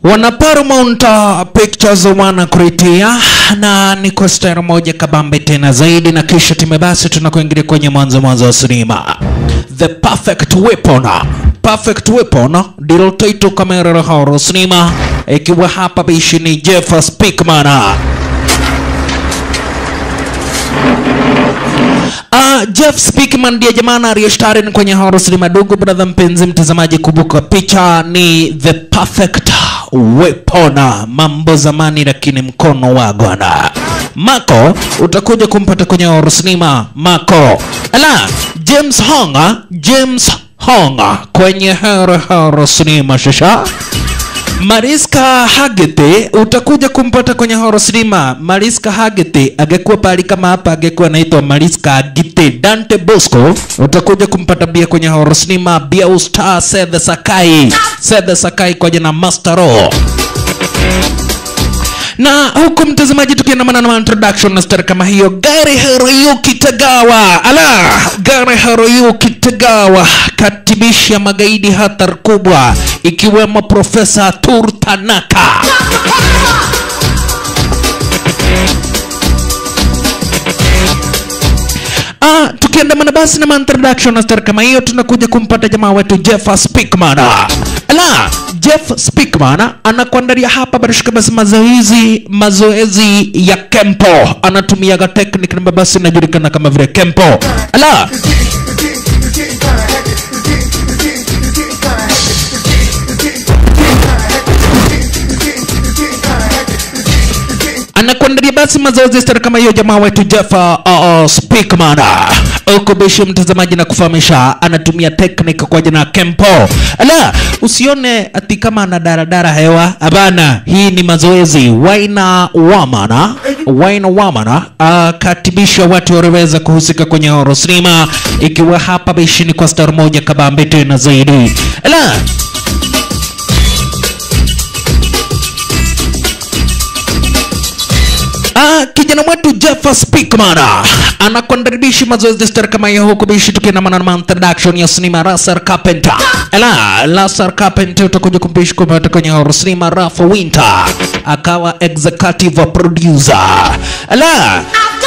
wana Paramount uh, Pictures wanakuletea na ni kwa stara moja kabambe tena zaidi, na kisha time basi tunakuingilia kwenye mwanzo mwanzo wa sinema The Perfect Weapon. Perfect Weapon ndilo title kamera la horror sinema, ikiwa hapa bishi ni Jeff Speakman. Uh, Jeff Speakman ndiye jamana aliyeshtari kwenye horror sinema dogo. Brother mpenzi mtazamaji, kumbuka picha ni The Perfect Weapon, mambo zamani lakini mkono wa Bwana. Mako utakuja kumpata kwenye horror sinema Mako. Ala, James Hong, James Hong kwenye horror horror sinema shasha Mariska Hargitay utakuja kumpata kwenye horror cinema. Mariska Hargitay angekuwa pali kama hapa, angekuwa anaitwa Mariska Hargitay. Dante Bosco utakuja kumpata pia kwenye horror cinema. Bia Star Seth Sakai, Seth Sakai kwa jina Master Raw na huku mtazamaji, tukiandamana na introduction na star kama hiyo, Gary Hiroyuki Tagawa, ala Gary Hiroyuki Tagawa katibisha magaidi hatari kubwa, ikiwemo Profesa Tur Tanaka. Ah, tukiandamana basi na introduction na star kama hiyo, tunakuja kumpata jamaa wetu Jeff Speakman. Ala, Jeff Speakman anakuandalia hapa barishika basi mazoezi mazoezi ya kempo, anatumiaga technique na basi inajulikana kama vile kempo. Ala, anakuandalia basi mazoezi stara kama hiyo jamaa wetu Jeff uh, uh, Speakman huko bishi mtazamaji na kufahamisha anatumia technique kwa jina Kempo. Ala, usione ati kama ana daradara hewa, hapana, hii ni mazoezi. Waina Wamana, Waina Wamana akatibisha watu waliweza kuhusika kwenye horror cinema, ikiwa hapa bishi ni kwa star moja kabambe tena zaidi. Ala, Ah, kijana mwetu Jeff Speakman anakuandaribishi mazoezi star kama hiyo huku bishi tukiandamana na introduction ya sinema Lasar Carpenter. Ela, Lasar Carpenter utakuja kumpishi kupata kwenye horror sinema Ralph Winter akawa executive producer. Ela,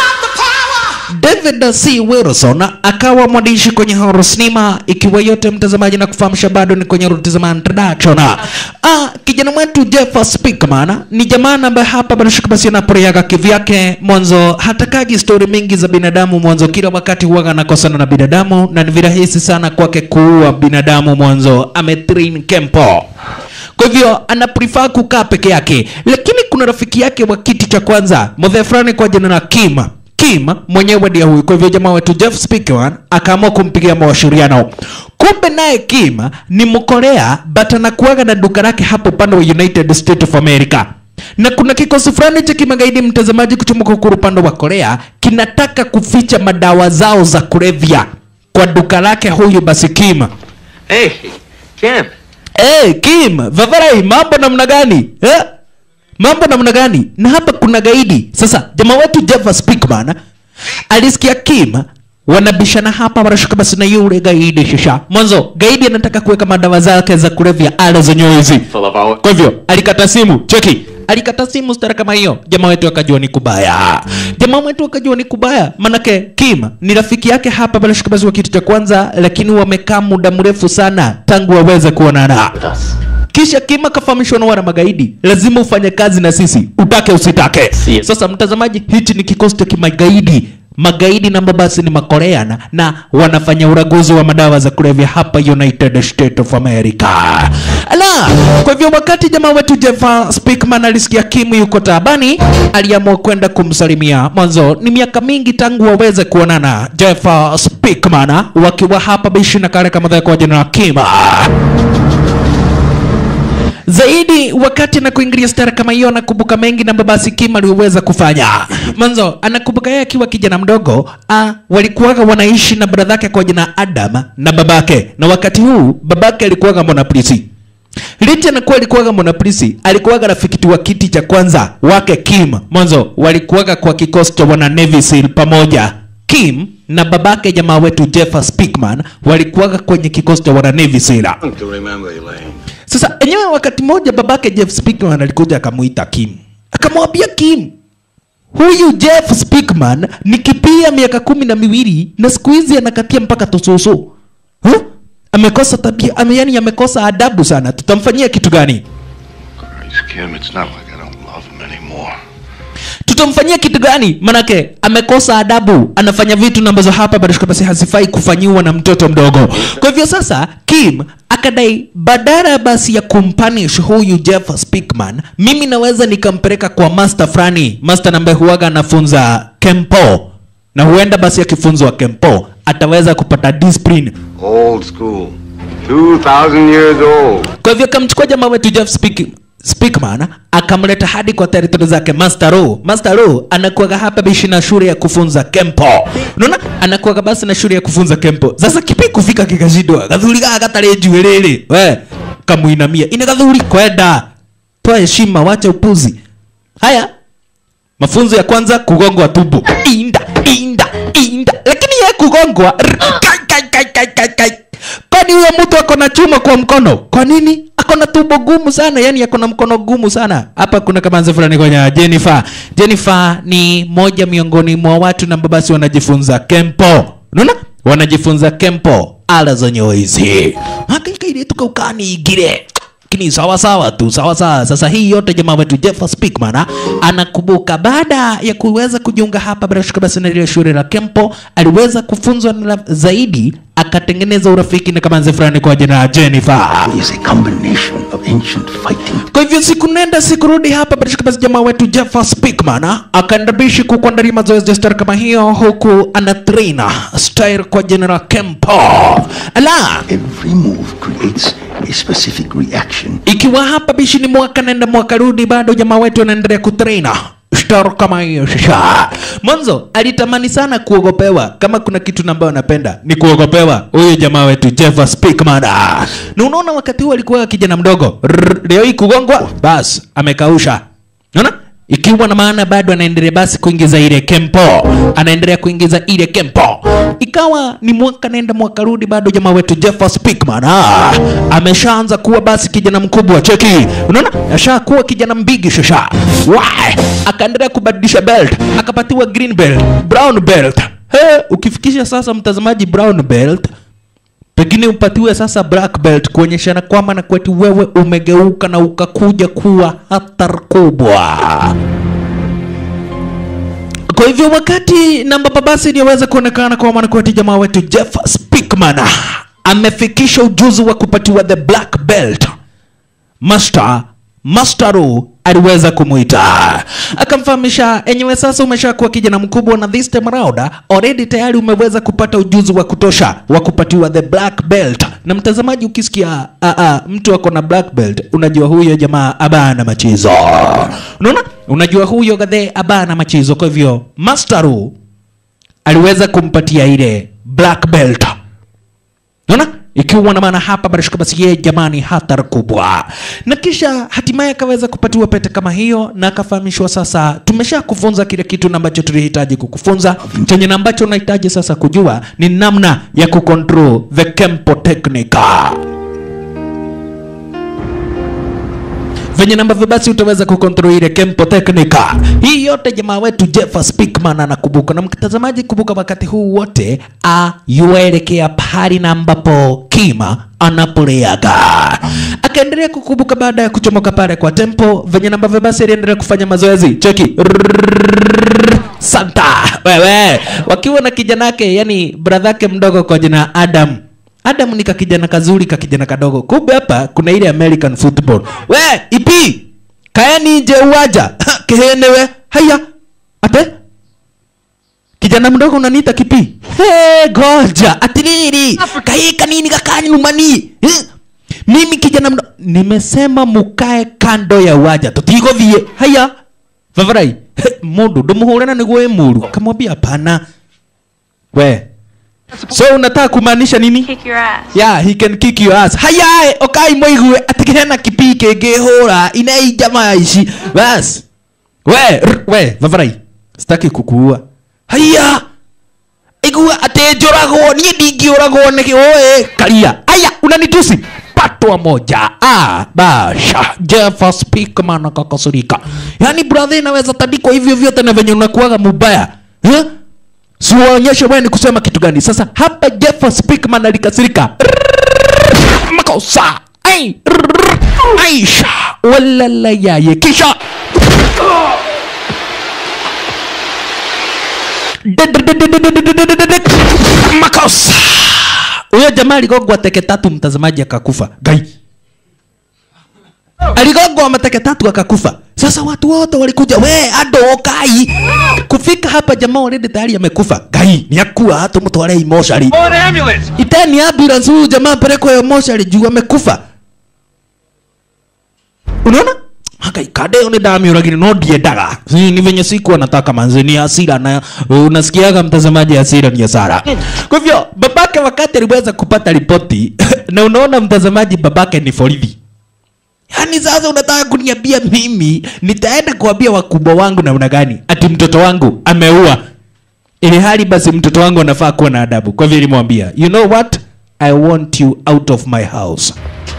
David C. Wilson akawa mwandishi kwenye horror sinema, ikiwa yote mtazamaji na kufahamisha bado ni kwenye ruti za introduction. Ah, kijana mwetu Jeff Speakman ni jamaa ambaye hapa bado shika basi anaporeaga kivyake mwanzo, hatakagi stori mingi za binadamu mwanzo, kila wakati huwaga anakosana na binadamu na ni virahisi sana kwake kuua binadamu mwanzo, ametrain kempo kwa hivyo ana prefer kukaa peke yake, lakini kuna rafiki yake wa kiti cha kwanza mzee fulani kwa jina la Kim Kim mwenyewe ndiye huyu. Kwa hivyo jamaa wetu Jeff Speakman akaamua kumpigia mawasiliano. Kumbe naye Kim ni Mkorea but anakuaga na duka lake hapo upande wa United States of America na kuna kikosi fulani cha kimagaidi mtazamaji, kuchomoka huko upande wa Korea kinataka kuficha madawa zao za kulevya kwa duka lake huyu basi Kim. Hey, Kim. Hey, Kim, Vavarai, mambo namna gani? Eh? Mambo namna gani? Na hapa kuna gaidi. Sasa jamaa wetu Jeff Speakman alisikia Kim wanabishana hapa, wanashuka basi na yule gaidi shisha. Mwanzo gaidi anataka kuweka madawa zake za kulevya ale zenyewe hizi. Full of our. Kwa hivyo alikata simu, cheki, alikata simu stara kama hiyo. Jamaa wetu akajua ni kubaya, jamaa wetu akajua ni kubaya, manake Kim ni rafiki yake hapa pale shikabazi wa kitu cha kwanza, lakini wamekaa muda mrefu sana tangu waweze kuonana. With us. Kisha Kim akafahamishwa na wana magaidi, lazima ufanye kazi na sisi, utake usitake. Si- Sasa mtazamaji, hichi ni kikosi cha kimagaidi magaidi namba basi ni makoreana na wanafanya uraguzi wa madawa za kulevya hapa United States of America. Ala, kwa hivyo wakati jamaa wetu Jeff Speakman alisikia Kim yuko taabani, aliamua kwenda kumsalimia. Mwanzo ni miaka mingi tangu waweze kuonana. Jeff Speakman wakiwa hapa bishi na kare kama kwa jina la Kim zaidi wakati na kuingilia stara kama hiyo, anakumbuka mengi na babasi Kim aliweza kufanya mwanzo. Anakumbuka yeye akiwa kijana mdogo, ah, walikuwaga wanaishi na bradhake kwa jina Adam na babake, na wakati huu babake alikuwaga mwanapolisi. Licha na kuwa alikuwaga mwanapolisi, alikuwaga rafiki wa kiti cha kwanza wake Kim. Mwanzo walikuwaga kwa kikosi cha wana Navy SEAL pamoja. Kim na babake jamaa wetu Jeff Speakman walikuwaga kwenye kikosi cha wana Navy SEAL. To remember, Elaine. Sasa enyewe wakati mmoja babake Jeff Speakman alikuja akamuita Kim, akamwambia Kim, huyu Jeff Speakman ni kipia miaka kumi na miwili na siku hizi anakatia mpaka tususu huh? Amekosa tabia ame, yani amekosa adabu sana. Tutamfanyia kitu gani? Christ, Kim, it's not like I don't love him anymore. tutamfanyia kitu gani manake amekosa adabu anafanya vitu na ambazo hapa barishka basi hazifai kufanyiwa na mtoto mdogo kwa hivyo sasa kim akadai badala basi ya kumpanish huyu jeff speakman mimi naweza nikampeleka kwa master fulani master ambaye huwaga anafunza kempo na huenda basi akifunzwa kempo ataweza kupata discipline Old school. 2,000 years old. kwa hivyo akamchukua jamaa wetu Jeff Speak, Speakman akamleta hadi kwa territory zake Master Ro. Master Ro anakuwaga hapa bishi na shule ya kufunza kempo. Unaona? Anakuwaga basi na shule ya kufunza kempo. Sasa kipi kufika kikashindwa. Gathuri gaga gatare juelele. We, kamuinamia. Ina gathuri kwenda. Toa heshima, wacha upuzi. Haya. Mafunzo ya kwanza kugongwa tumbo. Inda, inda, inda. Lakini yeye kugongwa rr, kai kai kai kai kai kai. Kwani huyo mtu ako na chuma kwa mkono? Kwa nini? Ako na tumbo gumu sana, yani ako na mkono gumu sana. Hapa kuna kamanzi fulani kwenye Jennifer. Jennifer ni moja miongoni mwa watu na babasi wanajifunza kempo. Unaona? Wanajifunza kempo ala zenyewe hizi. Hakika ile tukaukani igire lakini sawa sawa tu sawa sawa sasa hii yote jamaa wetu Jeff Speakman ah, anakumbuka baada ya kuweza kujiunga hapa bila shaka basi na ile shule la Kempo aliweza kufunzwa na zaidi akatengeneza urafiki na kamanzi fulani kwa jina la Jennifer is a combination of ancient fighting kwa hivyo siku nenda siku rudi hapa bila shaka basi jamaa wetu Jeff Speakman ah, akaenda bishi kukuandalia mazoezi ya style kama hiyo huku ana train style kwa jina la Kempo ala every move creates a specific reaction ikiwa hapa bishi ni mwaka nenda mwaka rudi bado jamaa wetu anaendelea kutraina star kama hiyo shisha mwanzo alitamani sana kuogopewa kama kuna kitu na ambayo anapenda ni kuogopewa huyu jamaa wetu Jeff Speakman na unaona wakati huo alikuwa kijana mdogo Rrr, leo hii kugongwa bas amekausha unaona ikiwa na maana bado anaendelea basi kuingiza ile kempo anaendelea kuingiza ile kempo ikawa ni mwaka naenda mwaka rudi bado jamaa wetu Jeff Speakman ah, ameshaanza kuwa basi kijana mkubwa cheki unaona ashakuwa kijana mbigi shasha Why? akaendelea kubadilisha belt akapatiwa green belt brown belt He, ukifikisha sasa mtazamaji brown belt pengine upatiwe sasa black belt kuonyeshana kwamba na kwetu wewe umegeuka na ukakuja kuwa hatari kubwa kwa hivyo wakati namba babasi iliyoweza kuonekana kwa mwanakweti jamaa wetu Jeff Speakman amefikisha ujuzi wa kupatiwa the black belt Master Masteru aliweza kumwita akamfahamisha, enyewe sasa umeshakuwa kijana mkubwa na this time around already tayari umeweza kupata ujuzi wa kutosha wa kupatiwa the black belt. Na mtazamaji, ukisikia uh, uh, mtu ako na black belt, unajua huyo jamaa abana machizo, unaona, unajua huyo gadhe abana machizo. Kwa hivyo Masteru aliweza kumpatia ile black belt Unaona? Ikiwa na maana hapa barashika basi yeye jamani hatari kubwa. Na kisha hatimaye akaweza kupatiwa pete kama hiyo na akafahamishwa sasa tumesha kufunza kile kitu na ambacho tulihitaji kukufunza. Chenye na ambacho unahitaji sasa kujua ni namna ya kucontrol the Kempo technique. venye na ambavyo basi utaweza kukontrol ile Kempo technique. Hii yote jamaa wetu Jeff Speakman anakumbuka, na mtazamaji, kumbuka wakati huu wote yuaelekea pahali na ambapo Kima anapoleaga. Akaendelea kukumbuka baada ya kuchomoka pale kwa tempo, venye na ambavyo basi aliendelea kufanya mazoezi. Cheki Santa wewe, wakiwa na kijana yake, yani brother yake mdogo kwa jina Adam Adam ni kakijana kazuri kakijana kadogo. Kumbe hapa kuna ile American football. We, ipi? Kaeni nje uwaja. Kehenewe. Haya. Ate? Kijana mdogo unaniita kipi? He, goja. Atiriri. Kai kanini kakani umani. Eh? Mimi kijana mdogo nimesema mukae kando ya uwaja. Tutigovie. Haya. Vavarai. Mundu ndumuhurana niguo emuru. Kamwambia hapana. We, So unataka kumaanisha nini? kick your ass. Yeah, he can kick your ass. Haya, okai moigue atikihena kipi kingihura inai jamaa ici. Bas. We, r- we, vavarai. Sitaki kukuua. Haya. waigua ati njuragwo niĩ ndingĩũragwo nĩ oe karia aya unanitusi patwa moja ah, basha Jeff Speakman akakasirika yaani brother inaweza tandikwa hivyo vyote na venye unakuaga mubaya eh? siwaonyeshe wewe ni kusema kitu gani sasa hapa Jeff Speakman alikasirika makosa ai aisha walala yaye kisha makosa huyo jamaa aligongwa teke tatu mtazamaji akakufa gai aligongwa mateke tatu akakufa sasa watu wote walikuja we ando kai kufika hapa jamaa already tayari amekufa gai niakua hata mtware imoshari An ambulance! iteni ambulance huyu jamaa pelekwa yo moshari juu amekufa unaona Haka kadeo ni dami lakini no diendaga. Si ni venye siku anataka manzi ni hasira na uh, unasikiaga mtazamaji hasira ni hasara. Kwa hivyo babake wakati aliweza kupata ripoti na unaona mtazamaji babake ni polisi. Yaani sasa unataka kuniambia mimi nitaenda kuambia wakubwa wangu namna gani ati mtoto wangu ameua ili hali basi mtoto wangu anafaa kuwa na adabu. Kwa hivyo nilimwambia, you know what? I want you out of my house.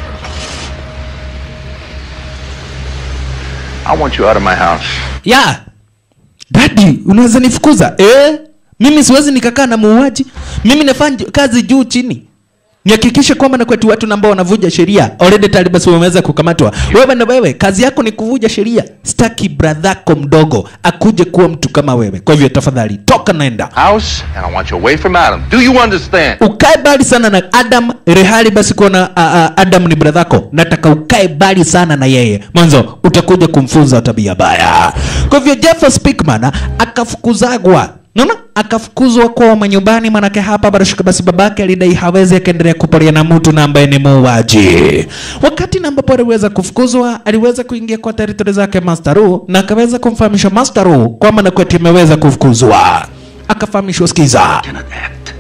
I want you out of my house. ya dadi unaweza nifukuza eh? mimi siwezi nikakaa na muuaji mimi nafanya ju- kazi juu chini nihakikishe kwamba na kwetu watu ambao wanavuja sheria already tayari basi wameweza kukamatwa wewe na wewe kazi yako ni kuvuja sheria staki bradhako mdogo akuje kuwa mtu kama wewe kwa hivyo tafadhali toka naenda House, and I want you away from Adam. Do you understand? ukae mbali sana na adam rehali basi kuona uh, uh, adam ni bradhako nataka ukae mbali sana na yeye mwanzo utakuja kumfunza tabia baya kwa hivyo jeff speakman akafukuzagwa naona akafukuzwa kwa manyumbani manake hapa barashika basi babake alidai hawezi akaendelea kuporia na mtu na ambaye ni muuaji wakati na ambapo aliweza kufukuzwa aliweza kuingia kwa teritori zake mastaru na akaweza kumfahamisha mastaru kwamba nakweti ameweza kufukuzwa akafahamishwa skiza cannot act.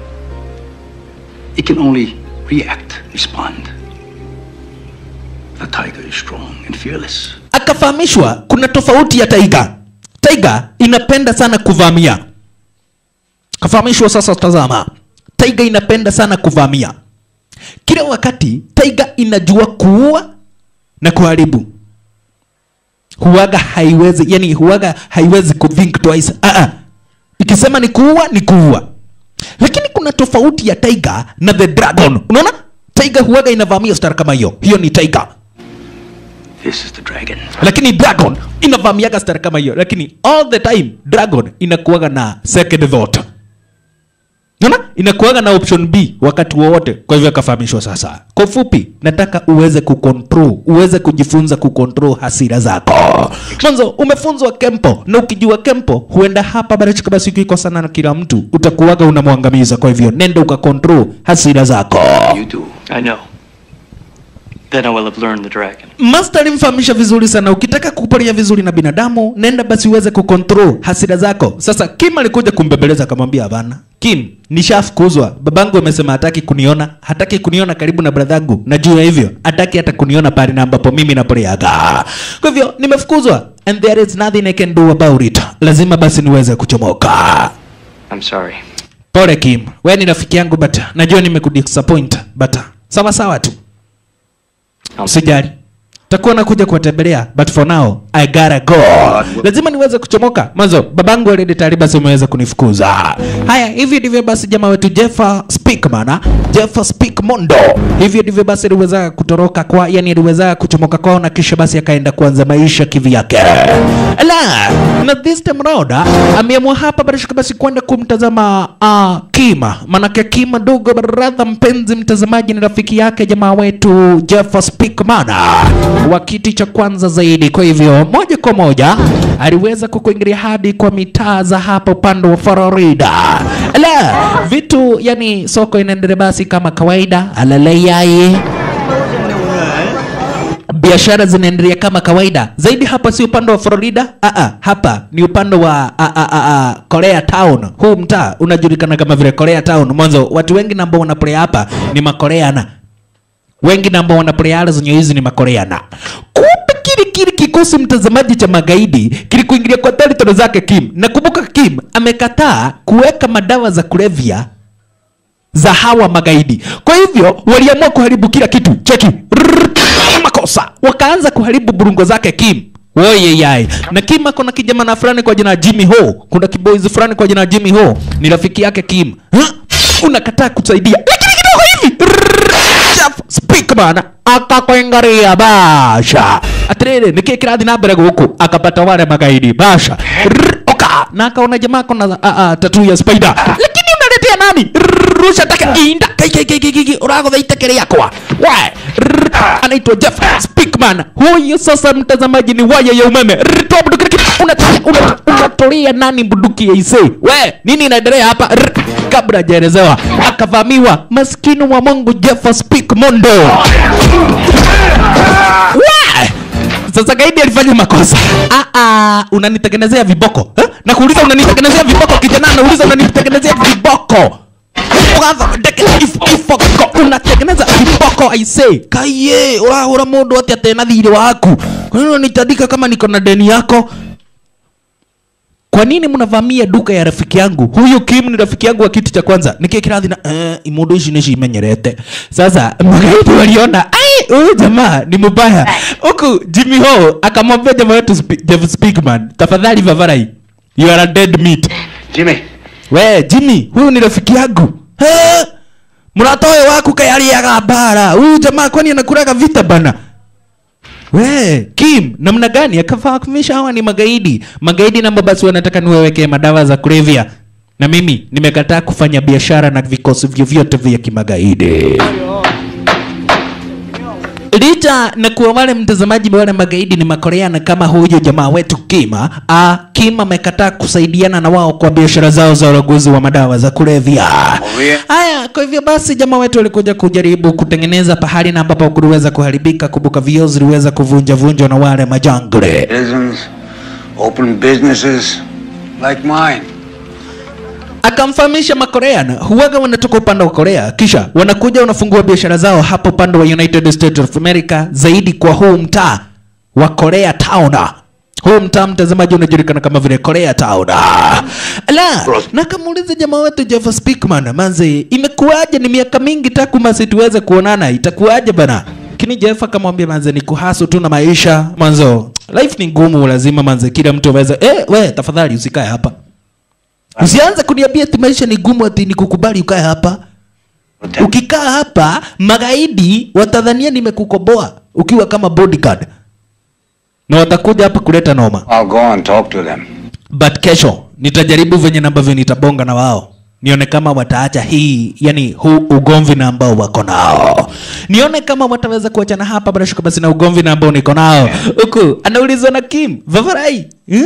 It can only react, respond. The tiger is strong and fearless. akafahamishwa kuna tofauti ya taiga taiga inapenda sana kuvamia kafahamishwa sasa tazama taiga inapenda sana kuvamia kila wakati taiga inajua kuua na kuharibu huwaga haiwezi yani huwaga haiwezi kuthink twice ah -ah. ikisema ni kuua ni kuua lakini kuna tofauti ya taiga na the dragon unaona taiga huwaga inavamia star kama hiyo hiyo ni taiga This is the dragon. lakini dragon inavamiaga star kama hiyo lakini all the time dragon inakuaga na second thought Unaona? inakuaga na option b wakati wowote kwa hivyo akafahamishwa sasa kwa ufupi nataka uweze kucontrol uweze kujifunza kucontrol hasira zako mwanzo umefunzwa kempo na ukijua kempo huenda hapa barachika basi ukikosana na kila mtu utakuwaga unamwangamiza kwa hivyo nenda ukacontrol hasira zako You do. I know. Then I will have learned the dragon. Master alimfahamisha vizuri sana, ukitaka kuporia vizuri na binadamu, nenda basi uweze kucontrol hasira zako. Sasa Kim alikuja kumbembeleza akamwambia, hapana Kim, nishafukuzwa. Babangu amesema hataki kuniona, hataki kuniona karibu na bradhangu, na juu ya hivyo hataki hata kuniona pale na ambapo mimi naporeaga. Kwa hivyo nimefukuzwa, and there is nothing I can do about it. Lazima basi niweze kuchomoka. I'm sorry. Pole Kim, wewe ni rafiki yangu, but najua nimekudisappoint, but sawa sawa tu usijali takuwa nakuja kuwatembelea but for now i gotta go lazima niweze kuchomoka mwanzo babangu already tayari basi umeweza kunifukuza haya hivi ndivyo basi jamaa wetu jeffa speakman jeffa speak mondo hivyo ndivyo basi aliweza kutoroka kwa yani aliweza kuchomoka kwao na kisha basi akaenda kuanza maisha kivyake la na this time round ah, ameamua hapa barashika basi kwenda kumtazama uh, kima manake kima dogo baradha mpenzi mtazamaji ni rafiki yake jamaa wetu jeffa speakman wa kiti cha kwanza zaidi kwa hivyo moja kwa moja aliweza kukuingilia hadi kwa mitaa za hapa upande wa florida la vitu yani soko inaendelea basi kama kawaida alalayai biashara zinaendelea kama kawaida zaidi hapa si upande wa florida Aa, hapa ni upande wa a, a, a, a, korea town huu mtaa unajulikana kama vile korea town mwanzo watu wengi na ambao wanapolea hapa ni makoreana wengi na ambao wanapolea ala zenye hizi ni makoreana kumbe kile kile kikosi mtazamaji cha magaidi kilikuingilia kwa territory zake Kim. Nakumbuka Kim amekataa kuweka madawa za kulevya za hawa magaidi. Kwa hivyo waliamua kuharibu kila kitu. Cheki. Rrrr, makosa. Wakaanza kuharibu burungo zake Kim. Oye yai. Na Kim ako na kijana fulani kwa jina la Jimmy Ho. Kuna kiboys fulani kwa jina la Jimmy Ho. Ni rafiki yake Kim. Ha? Unakataa kusaidia. Lakini kidogo hivi. Rrrr, Jeff Speakman akakwengaria basha. Atiriri niki kirathi na mbere guku akapata wale magaidi basha. Rrrr, Oka na akaona jamaa kona uh, uh, tattoo ya spider. Lakini unaletea nani? Rrrr, Rusha taka inda kai kai kai kai kai uragotha itekere yakwa. We Rrrr, anaitwa Jeff Speakman. Huyu sasa mtazamaji ni waya ya umeme. Rrrr, toa bunduki lakini unatolea una, unatolea nani bunduki ya ise? We nini inaendelea hapa? Rrrr, kabla hajaelezewa akavamiwa maskini wa Mungu Jeff Speakmondo. We! Sasa gaidi alifanya makosa. Ah ah, unanitengenezea viboko. Eh? Na kuuliza unanitengenezea viboko kijana, nauliza unanitengenezea viboko. Kwanza ndeke if- ifoko unatengeneza viboko I say. Kaye, urahura mundu ati atena thirĩ waku. Kwa nini unanitandika kama niko na deni yako? Kwa nini mnavamia duka ya rafiki yangu? Huyu Kim ni rafiki yangu wa kitu cha kwanza. Niki kirathi na eh, imundu ici nici imenyerete. Sasa magaidi waliona ai huyu jamaa ni mbaya. Huku Jimmy Ho akamwambia jamaa wetu Sp- Jeff Speakman, tafadhali Vavarai, you are a dead meat. Jimmy, We Jimmy, huyu ni rafiki yangu. Eh, mratoe waku kayaliaga bara. Huyu jamaa kwani anakuraga vita bana? We, Kim, namna gani akafahamisha hawa ni magaidi. Magaidi namba basi wanataka niwewekee madawa za kulevya. Na mimi nimekataa kufanya biashara na vikosi vyovyote vya kimagaidi. Licha na kuwa wale mtazamaji wale magaidi ni makoreana kama huyu jamaa wetu Kima, ah, Kim amekataa kusaidiana na wao kwa biashara zao za uraguzi wa madawa za kulevya. Haya, kwa hivyo basi jamaa wetu walikuja kujaribu kutengeneza pahali na ambapo kuliweza kuharibika, kumbuka vioo ziliweza kuvunja vunjwa na wale majangre. citizens, open businesses like mine. akamfahamisha makorean huwaga wanatoka upande wa korea kisha wanakuja wanafungua biashara zao hapo upande wa united states of america zaidi kwa huu mtaa wa korea town huu mtaa mtazamaji unajulikana kama vile korea town la na kamuuliza jamaa wetu jeff speakman manze imekuwaje ni miaka mingi taku masi tuweze kuonana itakuwaje bana lakini jeff akamwambia manze ni kuhasu tu na maisha mwanzo life ni ngumu lazima manze kila mtu aweze eh, we tafadhali usikae hapa Usianze kuniambia ati maisha ni gumu ati nikukubali ukae hapa. Ukikaa hapa magaidi watadhania nimekukoboa ukiwa kama bodyguard. Na watakuja hapa kuleta noma. I'll go and talk to them. But kesho nitajaribu venye na ambavyo nitabonga na wao. Nione kama wataacha hii, yani huu ugomvi na ambao wako nao. Nione kama wataweza kuachana hapa bila shaka basi na ugomvi na ambao niko nao. Huku anaulizwa na Kim, Vavarai, hmm?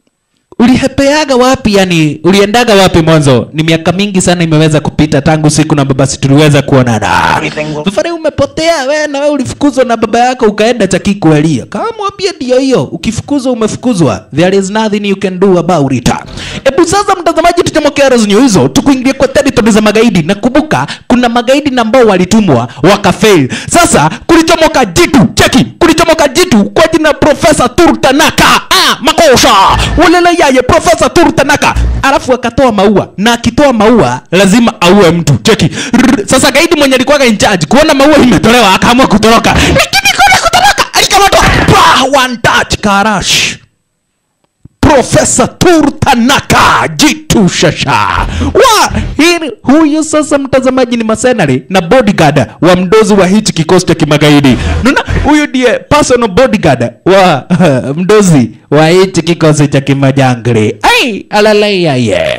ulihepeaga wapi yani uliendaga wapi mwanzo ni miaka mingi sana imeweza kupita tangu siku na babasi tuliweza kuonana safari umepotea we na we ulifukuzwa na baba yako ukaenda chakikuelia kama mwambie ndio hiyo ukifukuzwa umefukuzwa there is nothing you can do about it hebu sasa mtazamaji tuchomokea rezinyo hizo tukuingia kwa territory za magaidi na kumbuka kuna magaidi na ambao walitumwa wakafail sasa kulichomoka jitu cheki kulichomoka jitu kwa jina profesa turtanaka ah, makosha ulele yaye profesa turtanaka alafu akatoa maua na akitoa maua lazima aue mtu cheki Rrr, sasa gaidi mwenye alikuwaga in charge kuona maua imetolewa akaamua kutoroka lakini kuna kutoroka alikamatwa Pah, one touch karash Profesa Turtanaka jitu shasha wa hili huyu sasa mtazamaji ni masenari na bodyguard wa mdozi wa hichi kikosi cha kimagaidi naona huyu ndiye personal bodyguard wa mdozi wa hichi kikosi cha kimajangri ai alalayaye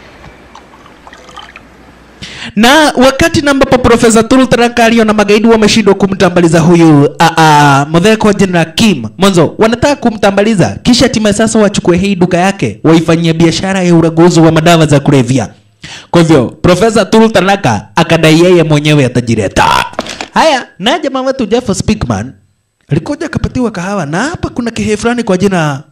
na wakati na ambapo profesa Turtanaka aliona magaidi wameshindwa kumtambaliza huyu a a Mutheko General Kim mwanzo wanataka kumtambaliza kisha hatimaye sasa wachukue hii duka yake waifanyie biashara ya uraguzi wa madawa za kulevya kwa hivyo profesa Turtanaka akadai yeye mwenyewe atajireta haya na jamaa wetu Jeff Speakman alikuja akapatiwa kahawa na hapa kuna kihe fulani kwa jina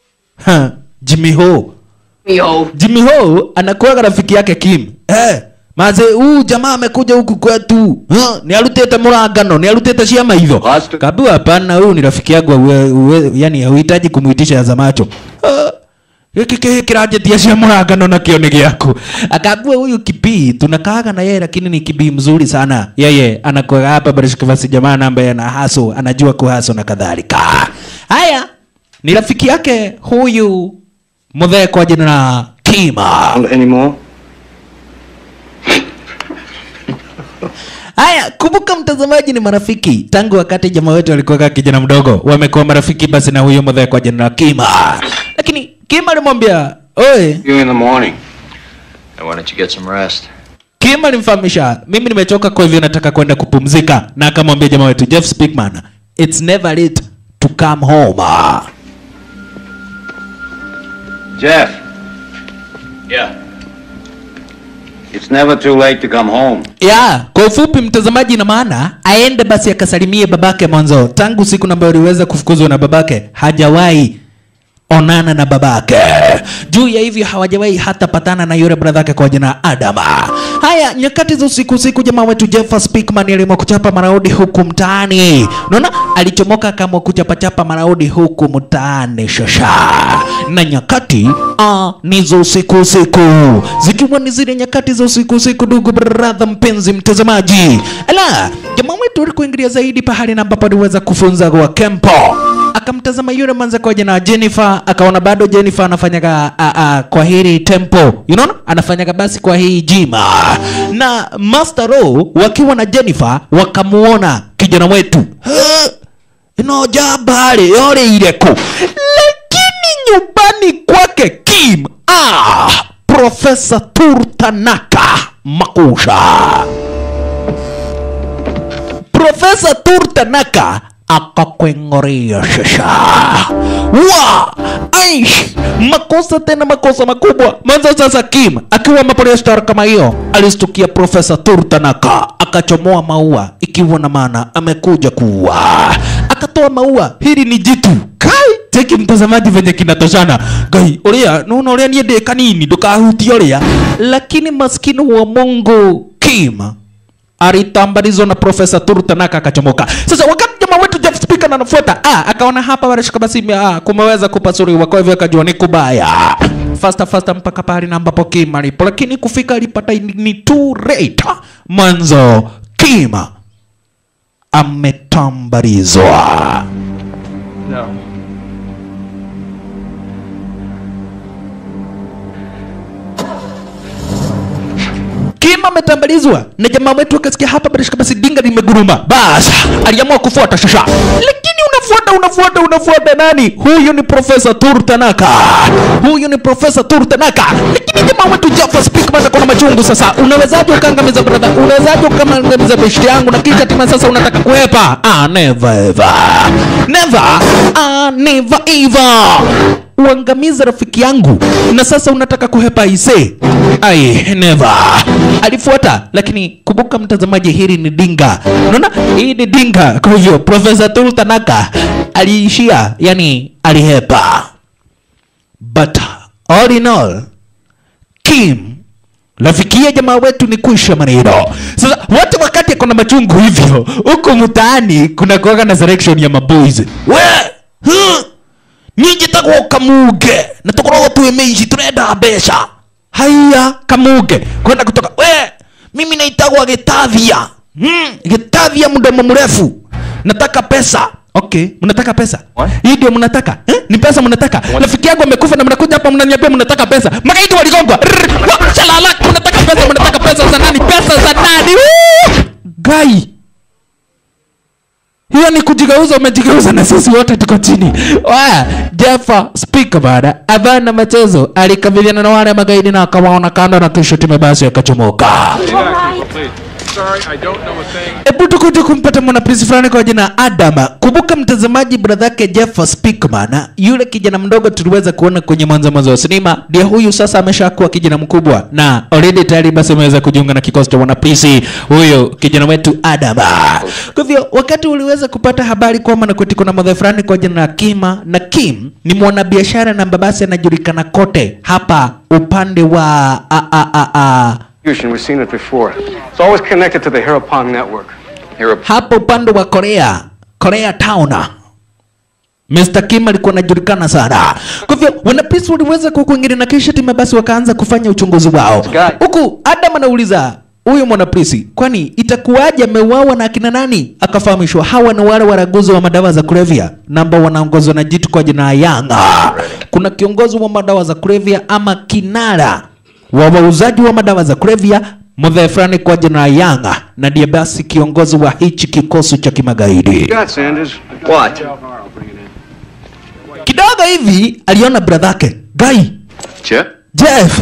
ha, Jimmy Ho Jimmy Ho anakuwa rafiki yake Kim. Eh, maze huu jamaa amekuja huku kwetu huh? ni arutite murangano ni arutite ciama hitho Basta. kaambiwa hapana huyu ni rafiki yangu uwe, uwe, yani hauhitaji kumwitisha za macho Ah, giki ki- kiranjetia cia murangano nakio ni giaku akaambiwa huyu kibii tunakaaga na yeye lakini ni kibii mzuri sana yeye anakuwa hapa barishikavasi jamaa ambaye ana haso anajua kuhaso na kadhalika haya ni rafiki yake huyu mudhee kwa jina la kima Anymore? Haya, kumbuka mtazamaji, ni marafiki tangu wakati jamaa wetu alikuwa kijana mdogo, wamekuwa marafiki basi na huyo mdhee kwa jina la Kima. Lakini Kima alimwambia oe, You in the morning. Why don't you get some rest? Kima alimfahamisha mimi nimechoka, kwa hivyo nataka kwenda kupumzika, na akamwambia jamaa wetu Jeff Speakman, it's never late to come home. Jeff, Yeah. it's never too late to come home. ya kwa ufupi mtazamaji, ina maana aende basi akasalimie babake mwanzo. Tangu siku ambayo aliweza kufukuzwa na babake hajawahi onana na babake. Juu ya hivyo hawajawahi hata patana na yule brother yake kwa jina Adama. Haya, nyakati za usiku usiku, jamaa wetu Jeff Speakman aliamua kuchapa maraudi huku mtaani. Unaona, alichomoka kama kuchapachapa maraudi huku mtaani shasha. Na nyakati ah, ni za usiku usiku, zikiwa ni zile nyakati za usiku usiku, ndugu brother mpenzi mtazamaji. Ala, jamaa wetu alikuingilia zaidi pahali na ambapo aliweza kufunza kwa kempo akamtazama yule manza kwa jina Jennifer, akaona bado Jennifer anafanyaga a, a, kwa hili tempo, you know, anafanyaga basi kwa hii jima, na Master Ro wakiwa na Jennifer wakamuona kijana wetu "Ha, ino jambari yore ireko, lakini nyumbani kwake Kim ah, Profesa Turtanaka Makusha Profesa Turtanaka akakweng'oria shasha wa aish makosa tena makosa makubwa mwanzo sasa kim akiwa mapolice star kama hiyo alistukia profesa turtanaka akachomoa maua ikiwa na maana amekuja kuua akatoa maua hili ni jitu kai teki mtazamaji venye kinatoshana gai uria nuna uria niä ndä kanini ndåkahutia uria lakini maskini wa mungu kim alitambarizwa na profesa Turtanaka akachomoka. Sasa wakati jamaa wetu Jeff Speaker anafuata, ah, akaona hapa wanashika basi ah, kumeweza kupasuriwa, kwa hivyo akajua ni kubaya fasta fasta mpaka pahali na ambapo Kima alipo, lakini kufika alipata ni- ni too late. Mwanzo Kima ametambarizwa. No. Kima ametambalizwa na jamaa wetu akasikia hapa bila shaka basi dinga limeguruma. Bas, aliamua kufuata shasha. Lakini unafuata unafuata unafuata nani? Huyu ni Profesa Turtanaka. Huyu ni Profesa Turtanaka. Lakini jamaa wetu Jaffa Speakman akona machungu sasa. Unawezaje ukaangamiza brother? Unawezaje ukaangamiza beshte yangu na kisha tena sasa unataka kuepa? Ah, never ever. Never. Ah, never ever uangamize rafiki yangu na sasa unataka kuhepa ise ai never alifuata lakini kumbuka mtazamaji hili ni dinga unaona hii ni dinga kwa hivyo profesa tultanaka aliishia yani alihepa but all in all kim rafikia jamaa wetu ni kuisha maneno sasa wote wakati akona machungu hivyo huku mtaani kuna kuaga na selection ya maboys we huh? ninyi tagwo kamuge na tukoragwo twĩ mĩici tũrenda mbeca haiya kamuge kwenda kutoka we mimi naitagwa gĩtathia hmm, gĩtathia mdomo mrefu nataka pesa okay mnataka pesa What? hii ndio mnataka eh? ni pesa mnataka rafiki yangu amekufa na mnakuja hapa mnaniambia mnataka pesa magaidi waligongwa Rrrr, wa- shalala mnataka pesa mnataka pesa za nani pesa za nani Woo! gai hiyo ni kujigeuza umejigeuza na sisi wote tuko chini Waya, Jeffa speaker bada abana machezo alikabiliana na wale magaidi na akawaona kando na kisha timu basi akachomoka Sorry, I don't know a thing. hebu tukuje kumpata mwanaprisi fulani kwa jina Adama. Kumbuka mtazamaji, brother yake Jeff Speakman, yule kijana mdogo tuliweza kuona kwenye mwanzo mwanzo wa sinema, ndiye huyu sasa ameshakuwa kijana mkubwa na already tayari basi ameweza kujiunga na kikosi cha wanaprisi, huyo kijana wetu Adama. Kwa hivyo wakati uliweza kupata habari kwamba nakweti kuna mwadhe fulani kwa jina la Kima, na Kim ni mwanabiashara na babasi anajulikana kote hapa upande wa a, a, a, a, We've seen it before. It's always connected to the Harapong network. Here, hapo upande wa Korea, Korea Town. Mr. Kim alikuwa anajulikana sana. Kwa hivyo wanapolisi waliweza kukuingilia na kisha timu basi wakaanza kufanya uchunguzi wao. Huku Adam anauliza huyu mwanapolisi, kwani itakuwaje ameuawa na akina nani? Akafahamishwa hawa ni wale waraguzi wa madawa za kulevya na ambao wanaongozwa na jitu kwa jina la Yanga. Kuna kiongozi wa madawa za kulevya ama kinara wa wauzaji wa madawa za kulevya mzee fulani kwa jina la Yanga, na ndiye basi kiongozi wa hichi kikosi cha kimagaidi. Got Sanders. What? Kidogo hivi aliona bradhake Guy Chip? Jeff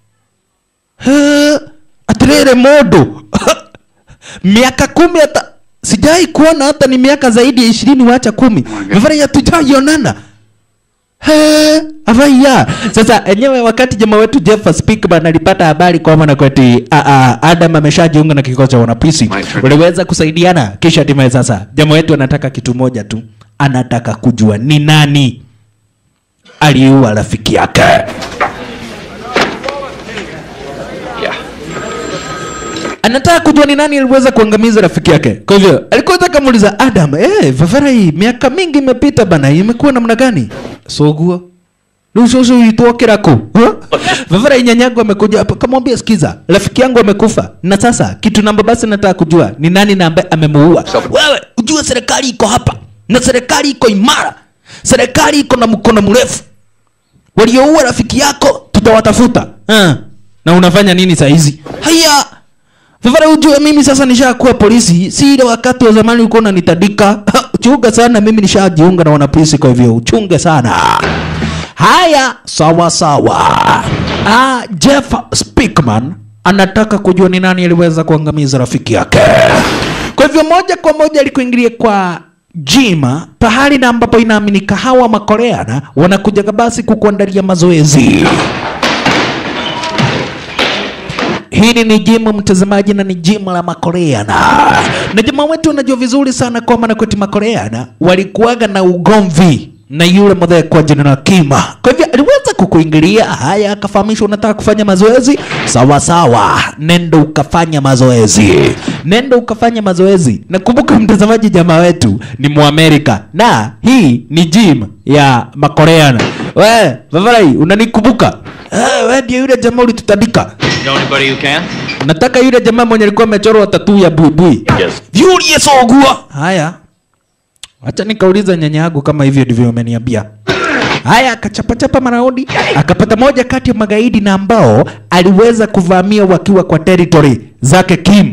Eh, atirire mundu miaka kumi hata sijai kuona hata ni miaka zaidi ya ishirini wacha kumi vivara tujaionana He, avaiya sasa enyewe wakati jamaa wetu Jeff Speakman alipata habari kwamba na kweti a, a, Adam ameshajiunga na kikosi cha wanapolisi My friend. waliweza kusaidiana kisha hatimaye sasa jamaa wetu anataka kitu moja tu anataka kujua ni nani aliua rafiki yake Yeah. anataka kujua ni nani aliweza kuangamiza rafiki yake. Kwa hivyo alikuwa anataka muuliza Adam, eh, Vavara hii miaka mingi imepita bana, imekuwa namna gani? Soguo. Lusoso uitwa kirako. Huh? Vavara hii nyanyangu amekuja hapa kamwambia sikiza, rafiki yangu amekufa. Na sasa kitu namba basi nataka kujua ni nani na ambaye amemuua. Wewe ujue serikali iko hapa na serikali iko imara. Serikali iko na mkono mrefu. Walioua rafiki yako tutawatafuta. Uh. Na unafanya nini saa hizi? Haya. Vivara ujue mimi sasa nishakuwa polisi, si ile wakati wa zamani ulikuwa unanitadika. Chunga sana, mimi nishajiunga na wanapolisi, kwa hivyo uchunge sana. Haya, sawa sawa. Ah, Jeff Speakman anataka kujua ni nani aliweza kuangamiza rafiki yake. Kwa hivyo moja kwa moja alikuingilia kwa jima pahali na ambapo inaaminika hawa makoreana wanakujaga basi kukuandalia mazoezi. Hili ni jimu mtazamaji, na ni jimu la Makoreana, na jamaa wetu unajua vizuri sana kwamba na kwetu Makoreana walikuwaga na ugomvi na yule mdhee kwa jina la Kima. Kwa hivyo aliweza kukuingilia haya, akafahamishwa unataka kufanya mazoezi, sawa sawa, nendo ukafanya mazoezi, nendo ukafanya mazoezi. Na kumbuka mtazamaji, jamaa wetu ni Muamerika na hii ni gym ya Makoreana. We Vavarai, unanikumbuka? Eh, we ndio yule jamaa ulitutandika. Know anybody who can? Nataka yule jamaa mwenye alikuwa amechorwa tatu ya buibui. Yes. Yule sogua. Haya. Acha nikauliza nyanya yangu kama hivyo ndivyo umeniambia. Haya, akachapachapa maraundi, akapata moja kati ya magaidi na ambao aliweza kuvamia wakiwa kwa territory zake Kim.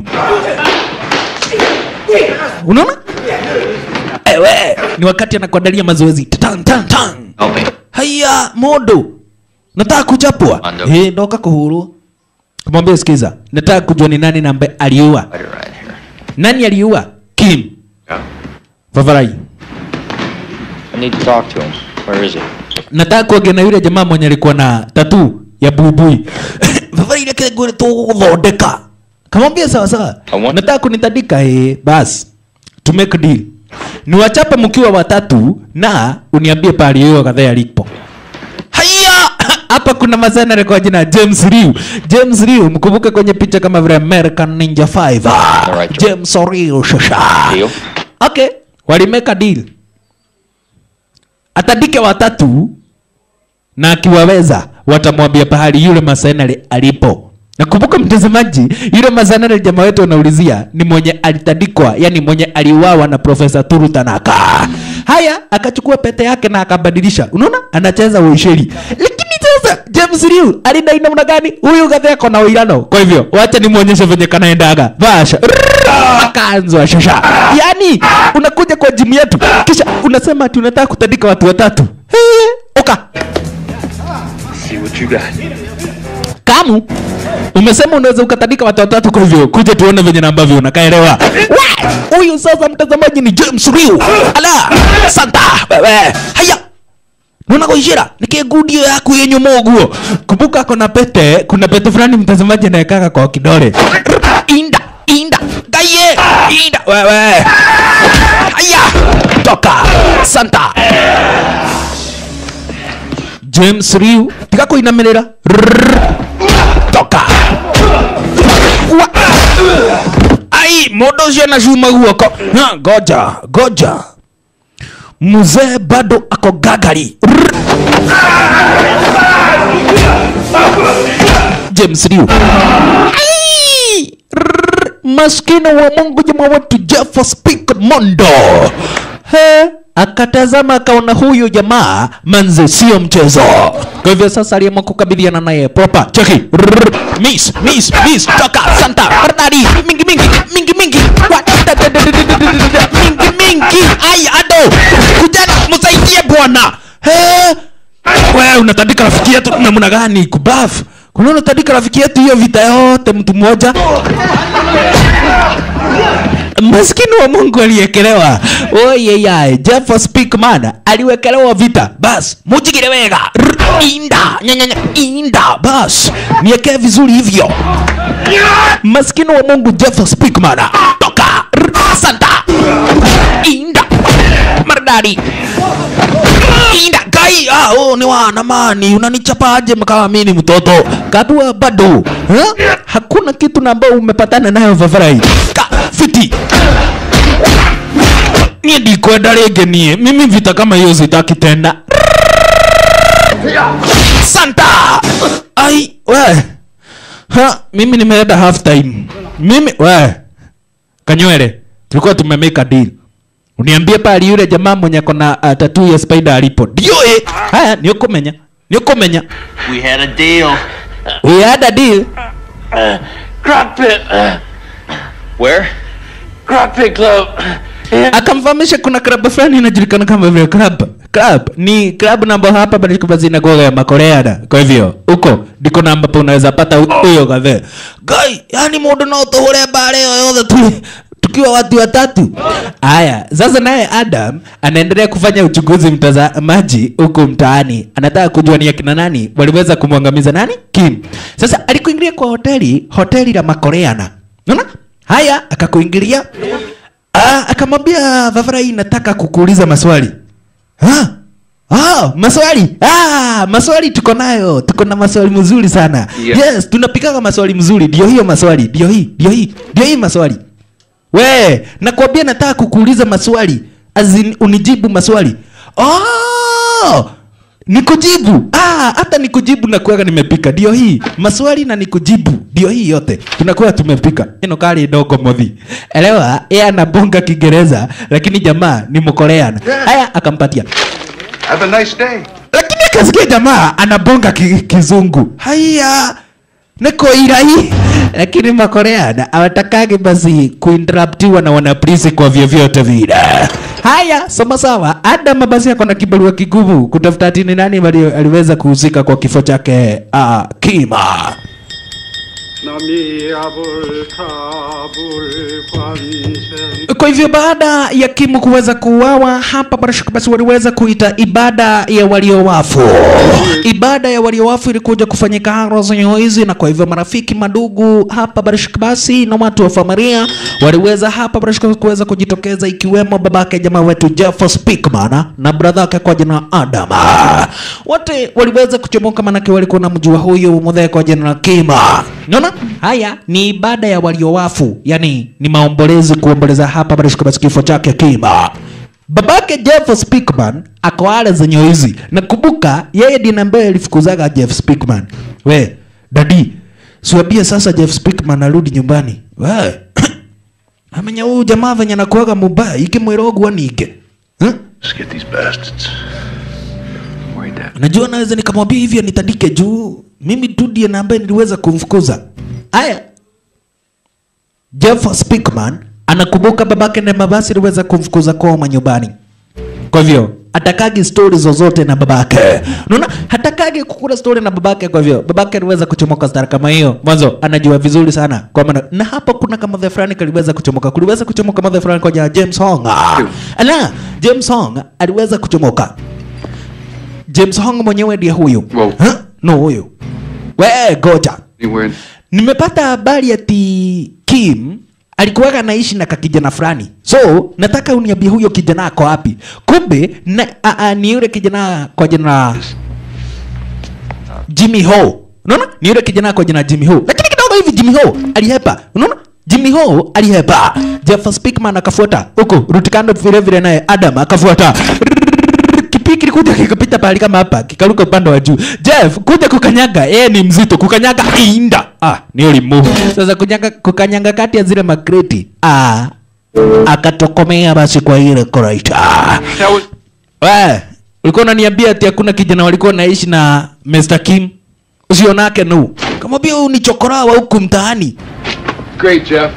Unaona? Ewe, ni wakati anakuandalia mazoezi. Tan tan tan. Help me. Haya, modo. Nataka kuchapwa. Ando. Eh, ndoka kuhuru. Kumwambia sikiza, nataka kujua ni nani na ambaye aliua. Right, right here. Nani aliua? Kim. Yeah. Favarai. I need to talk to him. Where is he? Nataka kuongea na yule jamaa mwenye alikuwa na tatu ya buibui. Favarai ile kile gure tu kuthondeka. Kamwambia sawa sawa. I want- Nataka kunitandika eh, bas. To make a deal. Niwachape mkiwa watatu na uniambie pale hiyo kadhaa alipo. Haya! Hapa kuna mazana kwa jina James Liu. James Liu mkumbuke kwenye picha kama vile American Ninja 5. Alright. James Liu shasha. Deal? Okay, walimeka deal. Atandike watatu na akiwaweza watamwambia pahali yule masanare alipo. Nakumbuka mtazamaji, yule masanare jamaa wetu anaulizia ni mwenye alitandikwa, yani mwenye aliuawa na Profesa Turu Tanaka. Haya, akachukua pete yake na akabadilisha. Unaona? Anacheza uisheri. Lakini sasa James Liu alidai namna gani? Huyu gatheko na uirano. Kwa hivyo, wacha nimuonyeshe venye kanaendaga. Vasha. Akaanzwa shasha. Yaani, unakuja kwa jimu yetu kisha unasema ati unataka kutandika watu watatu. Hey, oka. See what you got. Kamu umesema unaweza ukatandika watu watatu, kwa hivyo kuja tuone venye na ambavyo unakaelewa. We, Huyu sasa mtazamaji ni James Liu. Ala, santa wewe. Haya. Nuna kuishira nikigudio yaku yenye moguo. Kumbuka kuna pete, kuna pete fulani mtazamaji anawekaka kwa kidole. Inda, inda, gaye, inda wewe. Haya, toka. Santa. James Liu, tiga kuinamirira. Rrrr. Toka. mundu ucio anacuma guoko Ha, goja goja mzee bado ako gagari Rrr. james Liu. Ai! Rrr. maskini wa mungu jamaa wetu jeff speak mondo he akatazama akaona huyu jamaa manze sio mchezo kwa hivyo sasa aliamua kukabiliana naye proper cheki Rrr. miss miss miss toka santa bardari mingi mingi mingi mingi Wa- da- da- da- da- da- da- da- da- da- mingi mingi ai ado kujana msaidie bwana he wewe unatandika rafiki yetu namna gani kubaf kuna unatandika rafiki yetu hiyo vita yote mtu mmoja maskini wa mungu aliyekelewa oyeyae jeff speakman aliwekelewa vita bas mujigire wega Rr, inda nyanyanya inda bas niekee vizuri hivyo maskini wa mungu jeff speakman toka Rr, santa inda maridadi inda gai ah, oh, ni wanamani unanichapaje kama mimi ni mtoto kadua bado huh? hakuna kitu na ambao umepatana nayo vavarai ka fiti niä ndikwenda rä ngä niä mimi vita kama hiyo sitaki tena santa ai we ha, mimi nimeenda half time mimi we kanywele tulikuwa tumemeka deal uniambie pali yule jamaa mwenye kona uh, tatu ya spider alipo ndio eh haya ni ukumenya ni ukumenya We had a deal. we had a deal Crock pit. Where? Crock pit club. akamfahamisha kuna klabu fulani inajulikana kama vile club club ni club namba hapa bado zina goga ya makoreana kwa hivyo huko ndiko na ambapo unaweza pata hu- huyo kadhe gai yani mundu no tuhure bare yoyothe tu tukiwa watu watatu haya sasa naye adam anaendelea kufanya uchunguzi mtazamaji huku mtaani anataka kujua ni akina nani waliweza kumwangamiza nani kim sasa alikuingilia kwa hoteli hoteli la makoreana unaona haya akakuingilia Ah, akamwambia Vavarai nataka kukuuliza maswali. Ah, ah, maswali. Ah, maswali tuko nayo. Tuko na maswali mzuri sana. Yeah. Yes, tunapikaga maswali mzuri. Ndio hiyo maswali. Ndio hii. Ndio hii. Ndio hii maswali. We, nakwambia nataka kukuuliza maswali. Azin unijibu maswali. Oh! Nikujibu. Ah, hata nikujibu na kuwaga nimepika. Ndio hii. Maswali na nikujibu. Ndio hii yote. Tunakuwa tumepika. Ino kali dogo modhi. Elewa, yeye anabonga Kiingereza lakini jamaa ni Mkoreana. Haya akampatia. Have a nice day. Lakini akasikia jamaa anabonga ki, kizungu. Haya. Niko irai. Lakini Makoreana hawatakagi basi kuinterruptiwa na wanapolisi kwa vyovyote vile. Haya, sawa sawa. Adam basi ako na kibarua kigumu kutafuta ati ni nani wali- aliweza kuhusika kwa kifo chake uh, Kima. Kwa hivyo baada ya Kimu kuweza kuuawa hapa Barashaka basi waliweza kuita ibada ya waliowafu. Ibada ya waliowafu ilikuja kufanyika Haros hizi, na kwa hivyo marafiki, madugu hapa Barashaka basi na watu wa familia waliweza hapa Barashaka kuweza kujitokeza, ikiwemo babake jamaa wetu Jeff Speakman na brother yake kwa jina Adam. Wote waliweza kuchomoka, manake walikuwa na mjua huyu mudhee kwa jina la Kima. Unaona? Haya ni ibada ya waliowafu, yani ni maombolezi kuomboleza hapa Barashaka basi kifo chake Kima. Babake Jeff Speakman ako ale zenye hizi. Nakumbuka yeye ndiye ambaye alifukuzaga Jeff Speakman. We, dadi, siwambie sasa Jeff Speakman arudi nyumbani. We. Amenya huyu jamaa venye anakuaga mubaya ikimwira ogwa nige. Huh? Let's get these bastards. Worried that. Najua naweza nikamwambia hivyo nitandike juu mimi tu ndiye na ambaye niliweza kumfukuza. Aya, Jeff Speakman anakumbuka babake na mabasi aliweza kumfukuza kwao manyumbani. Kwa hivyo hatakagi stori zozote na babake. Unaona, hatakagi kukula stori na babake. Kwa hivyo babake aliweza kuchomoka stara kama hiyo mwanzo, anajua vizuri sana kwa maana, na hapa kuna kama the fulani kaliweza kuchomoka, kuliweza kuchomoka kama the fulani kwa jina James Hong. Ala, James Hong aliweza kuchomoka. James Hong mwenyewe ndiye huyu. Wow. Huh? No huyu. We goja. Anywhere. Nimepata habari ati Kim alikuwaga naishi na kakijana fulani, so nataka uniambie huyo kijana ako wapi? Kumbe na, a, a, ni yule kijana kwa jina Jimmy Ho. Unaona? Ni yule kijana kwa jina Jimmy Ho. Lakini kidogo hivi Jimmy Ho alihepa. Unaona? Jimmy Ho alihepa. Jeff Speakman akafuata huku Rutikando vile vile naye Adam akafuata kipiki kilikuja kikapita pahali kama hapa kikaruka upande wa juu Jeff kuja kukanyaga yeye ni mzito kukanyaga inda ah ni ulimu sasa kunyanga kukanyaga kati ya zile makreti ah akatokomea basi kwa ile koraita That was. we ulikuwa unaniambia ati hakuna kijana walikuwa naishi na Mr. Kim usionake nu kamwambia huyu ni chokora wa huku mtaani Great, Jeff.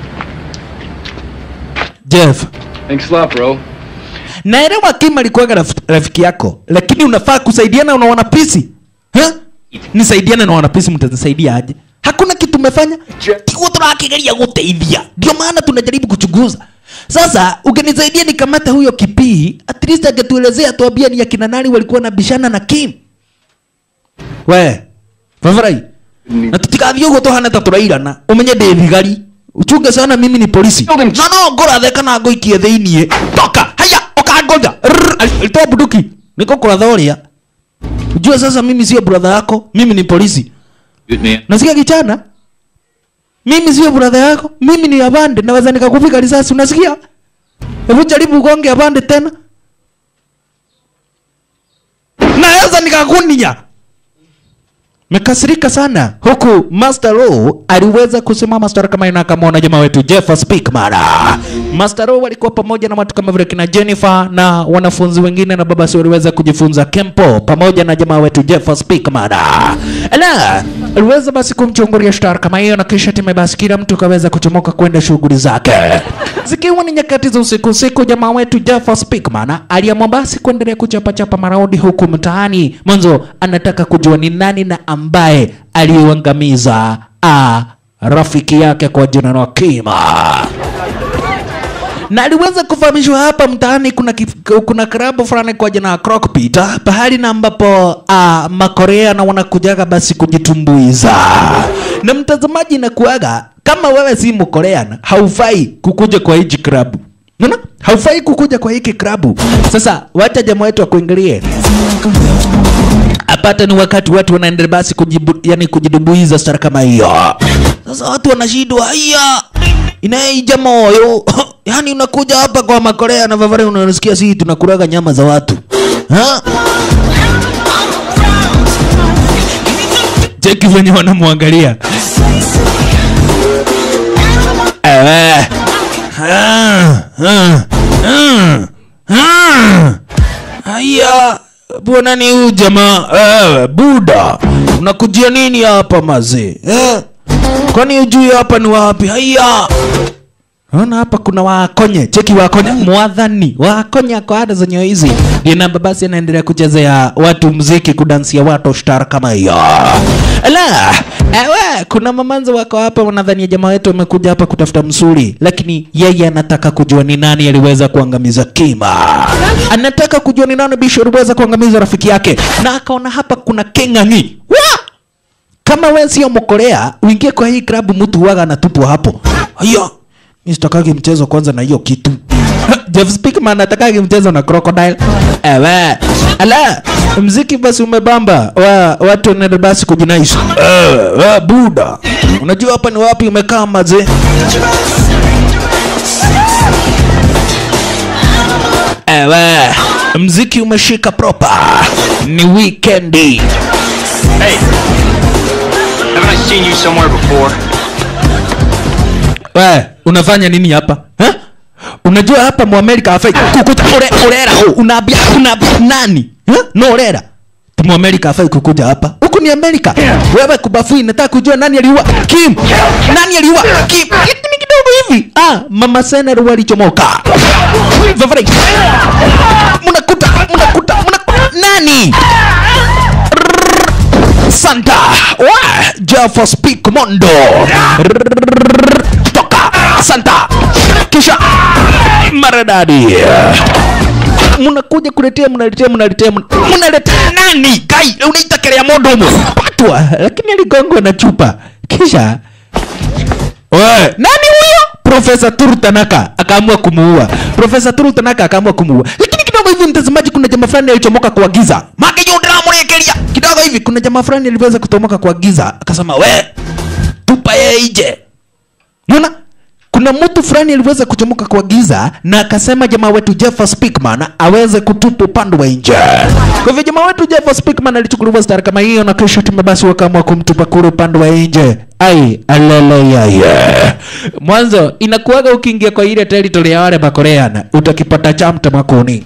Jeff Thanks a lot, bro. naelewa Kim alikuwaga raf, rafiki yako lakini unafaa kusaidiana na wanapisi ha? nisaidiane na wanapisi mtanisaidia aje hakuna kitu umefanya tiguo turakigeria guteithia ndio maana tunajaribu kuchunguza sasa ukinisaidia nikamata huyo kipii at least angetuelezea tuambia ni akina nani walikuwa na bishana na Kim we Favarai na tutigathiĩ ũguo tũhana ta tũrairana ũmenye ndĩ thigari uchunge sana mimi ni polisi na no ngũrathe kana ngũikie thĩiniĩ toka haya ũkangoja Rrrr, ali- alitoa bunduki niko kũratha ũrĩa ujue sasa mimi sio brother yako mimi ni polisi Good man. nasikia kichana mimi sio brother yako mimi ni abande naweza nikakupika risasi unasikia hebu jaribu ugonge abande tena naweza nikakunia mekasirika sana huku Master Row aliweza kusimama stora kama ina akamwona jamaa wetu Jeff Speakman. Master Row walikuwa pamoja na watu kama vile kina Jennifer na wanafunzi wengine na babasi waliweza kujifunza Kempo pamoja na jamaa wetu Jeff Speakman. Ala, aliweza basi kumchungulia star kama hiyo na kisha time basi kila mtu kaweza kuchomoka kwenda shughuli zake. Zikiwa ni nyakati za usiku usiku, jamaa wetu Jeff Speakman aliamua basi kuendelea kuchapa chapa maraundi huku mtaani. Mwanzo anataka kujua ni nani na ambaye aliuangamiza a rafiki yake kwa jina la Kima na aliweza kufahamishwa hapa mtaani kuna, kif- kuna klabu fulani kwa jina la Crockpit ah, pahali na ambapo uh, makorea na wanakujaga basi kujitumbuiza na mtazamaji inakuaga kama wewe si mkorean haufai kukuja kwa hiji klabu Unaona? haufai kukuja kwa hiki klabu sasa wacha jamaa wetu akuingilie apata ni wakati watu wanaendelea basi kujibu, yani kujidubuiza stara kama hiyo sasa watu wanashindwa haya inaija moyo yani unakuja hapa kwa makorea na vavari unasikia sisi tunakulaga nyama za watu ha? cheki venye wanamwangalia ewe Ah, ah, ah, ah. haya bwana ni huyu jamaa eh, buda unakujia nini hapa mazee eh? kwani ujui hapa ni wapi haya Naona hapa kuna wakonye, cheki wakonye, mwadhani wakonye kwa ada zenye hizi. Dina babasi anaendelea kuchezea watu mziki, kudansia watu star kama hiyo. Ala, ewe, kuna mamanza wako hapa wanadhania jamaa wetu amekuja hapa kutafuta msuri, lakini yeye anataka kujua ni nani aliweza kuangamiza Kima. Anataka kujua ni nani Bisho aliweza kuangamiza rafiki yake, na akaona hapa kuna Keng'ang'i. Wa! kama we sio mkorea uingie kwa hii klabu mtu huwaga anatupwa hapo hiyo mi sitakagi mchezo kwanza na hiyo kitu Jeff Speakman atakagi mchezo na crocodile ewe ala mziki basi umebamba wa, watu wanaenda basi kujinais uh, buda unajua hapa ni wapi umekaa maze ewe mziki umeshika proper ni weekendi Hey, haven't I seen you somewhere before? we unafanya nini hapa ha? unajua hapa muamerika hafai kukuja ure, urera unaambia unaambia nani ha? no urera Ti muamerika hafai kukuja hapa huku ni amerika wewe kubafui nataka kujua nani aliua kim nani aliua kim Kitu ni kidogo hivi ah mama sener walichomoka Vavrai. mnakuta mnakuta mnakuta nani Santa wa Jaffa Speak Mondo toka Santa kisha maradadi mnakuja kuletea mnaletea mnaletea mna- mnaletea nani kai unaita kelea mondo mu patwa lakini aligongwa na chupa kisha we nani huyo profesa Turu Tanaka akaamua kumuua profesa Turu Tanaka akaamua kumuua lakini kidogo hivi mtazamaji kuna jamaa fulani alichomoka kwa giza makijundiramurekeria kidogo hivi kuna jamaa fulani aliweza kutomoka kwa giza akasema we tupa yeye nje unaona kuna mtu fulani aliweza kuchomoka kwa giza na akasema jamaa wetu Jeff Speakman aweze kutupa upande wa nje. Kwa hivyo jamaa wetu Jeff Speakman alichukuliwa stara kama hiyo, na kisha timu basi wakaamua kumtupa kule upande wa nje. Ai, alele yaye. Mwanzo inakuwaga ukiingia kwa ile territory ya wale Makorean utakipata chamta makoni.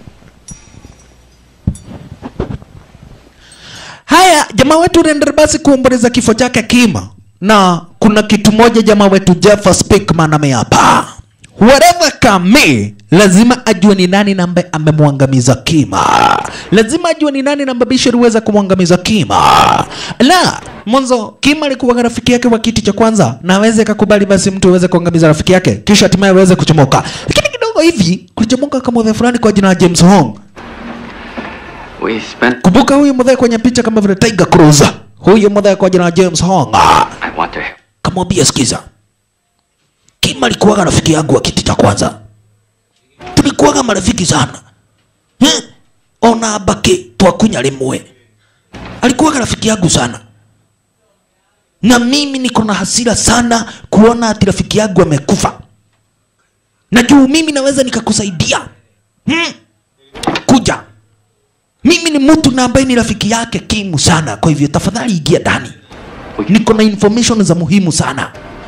Haya, jamaa wetu unaendelea basi kuomboleza kifo chake Kima, na kuna kitu moja jamaa wetu Jeff Speakman ameapa, whatever kame, lazima ajue ni nani na ambaye amemwangamiza Kima, lazima ajue ni nani na ambaye Bisho aliweza kumwangamiza Kima. La mwanzo Kima alikuwa rafiki yake wa kiti cha kwanza, na aweze kakubali basi mtu aweze kuangamiza rafiki yake, kisha hatimaye aweze kuchomoka, lakini kidogo hivi kulichomoka kama mzee fulani kwa jina la James Hong We spent. Kumbuka huyu mdhee kwenye picha kama vile Tiger Cruz. Huyu mdhee kwa jina la James Hong. I want to. Kamwambia sikiza. Kim alikuwaga rafiki yangu wa kiti cha kwanza. Tulikuwaga marafiki sana. Eh? Ona baki twakunya rimwe. Alikuwaga rafiki yangu sana. Na mimi niko na hasira sana kuona ati rafiki yangu amekufa. Na juu mimi naweza nikakusaidia. Hmm? Kuja mimi ni mtu na ambaye ni rafiki yake Kimu sana, kwa hivyo tafadhali ingia ndani, niko na information za muhimu sana.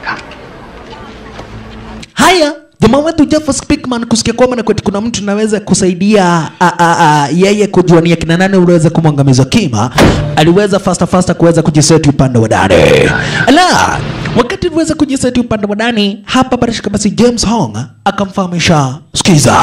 Haya, jamaa wetu Jeff Speakman kusikia kwamba na kwetu kuna mtu naweza kusaidia a, a, a, yeye kujua ni akina nani uliweza kumwangamiza Kima, aliweza fasta fasta kuweza kujiseti upande wa ndani. Ala, wakati aliweza kujiseti upande wa ndani, hapa barashika basi James Hong akamfahamisha, sikiza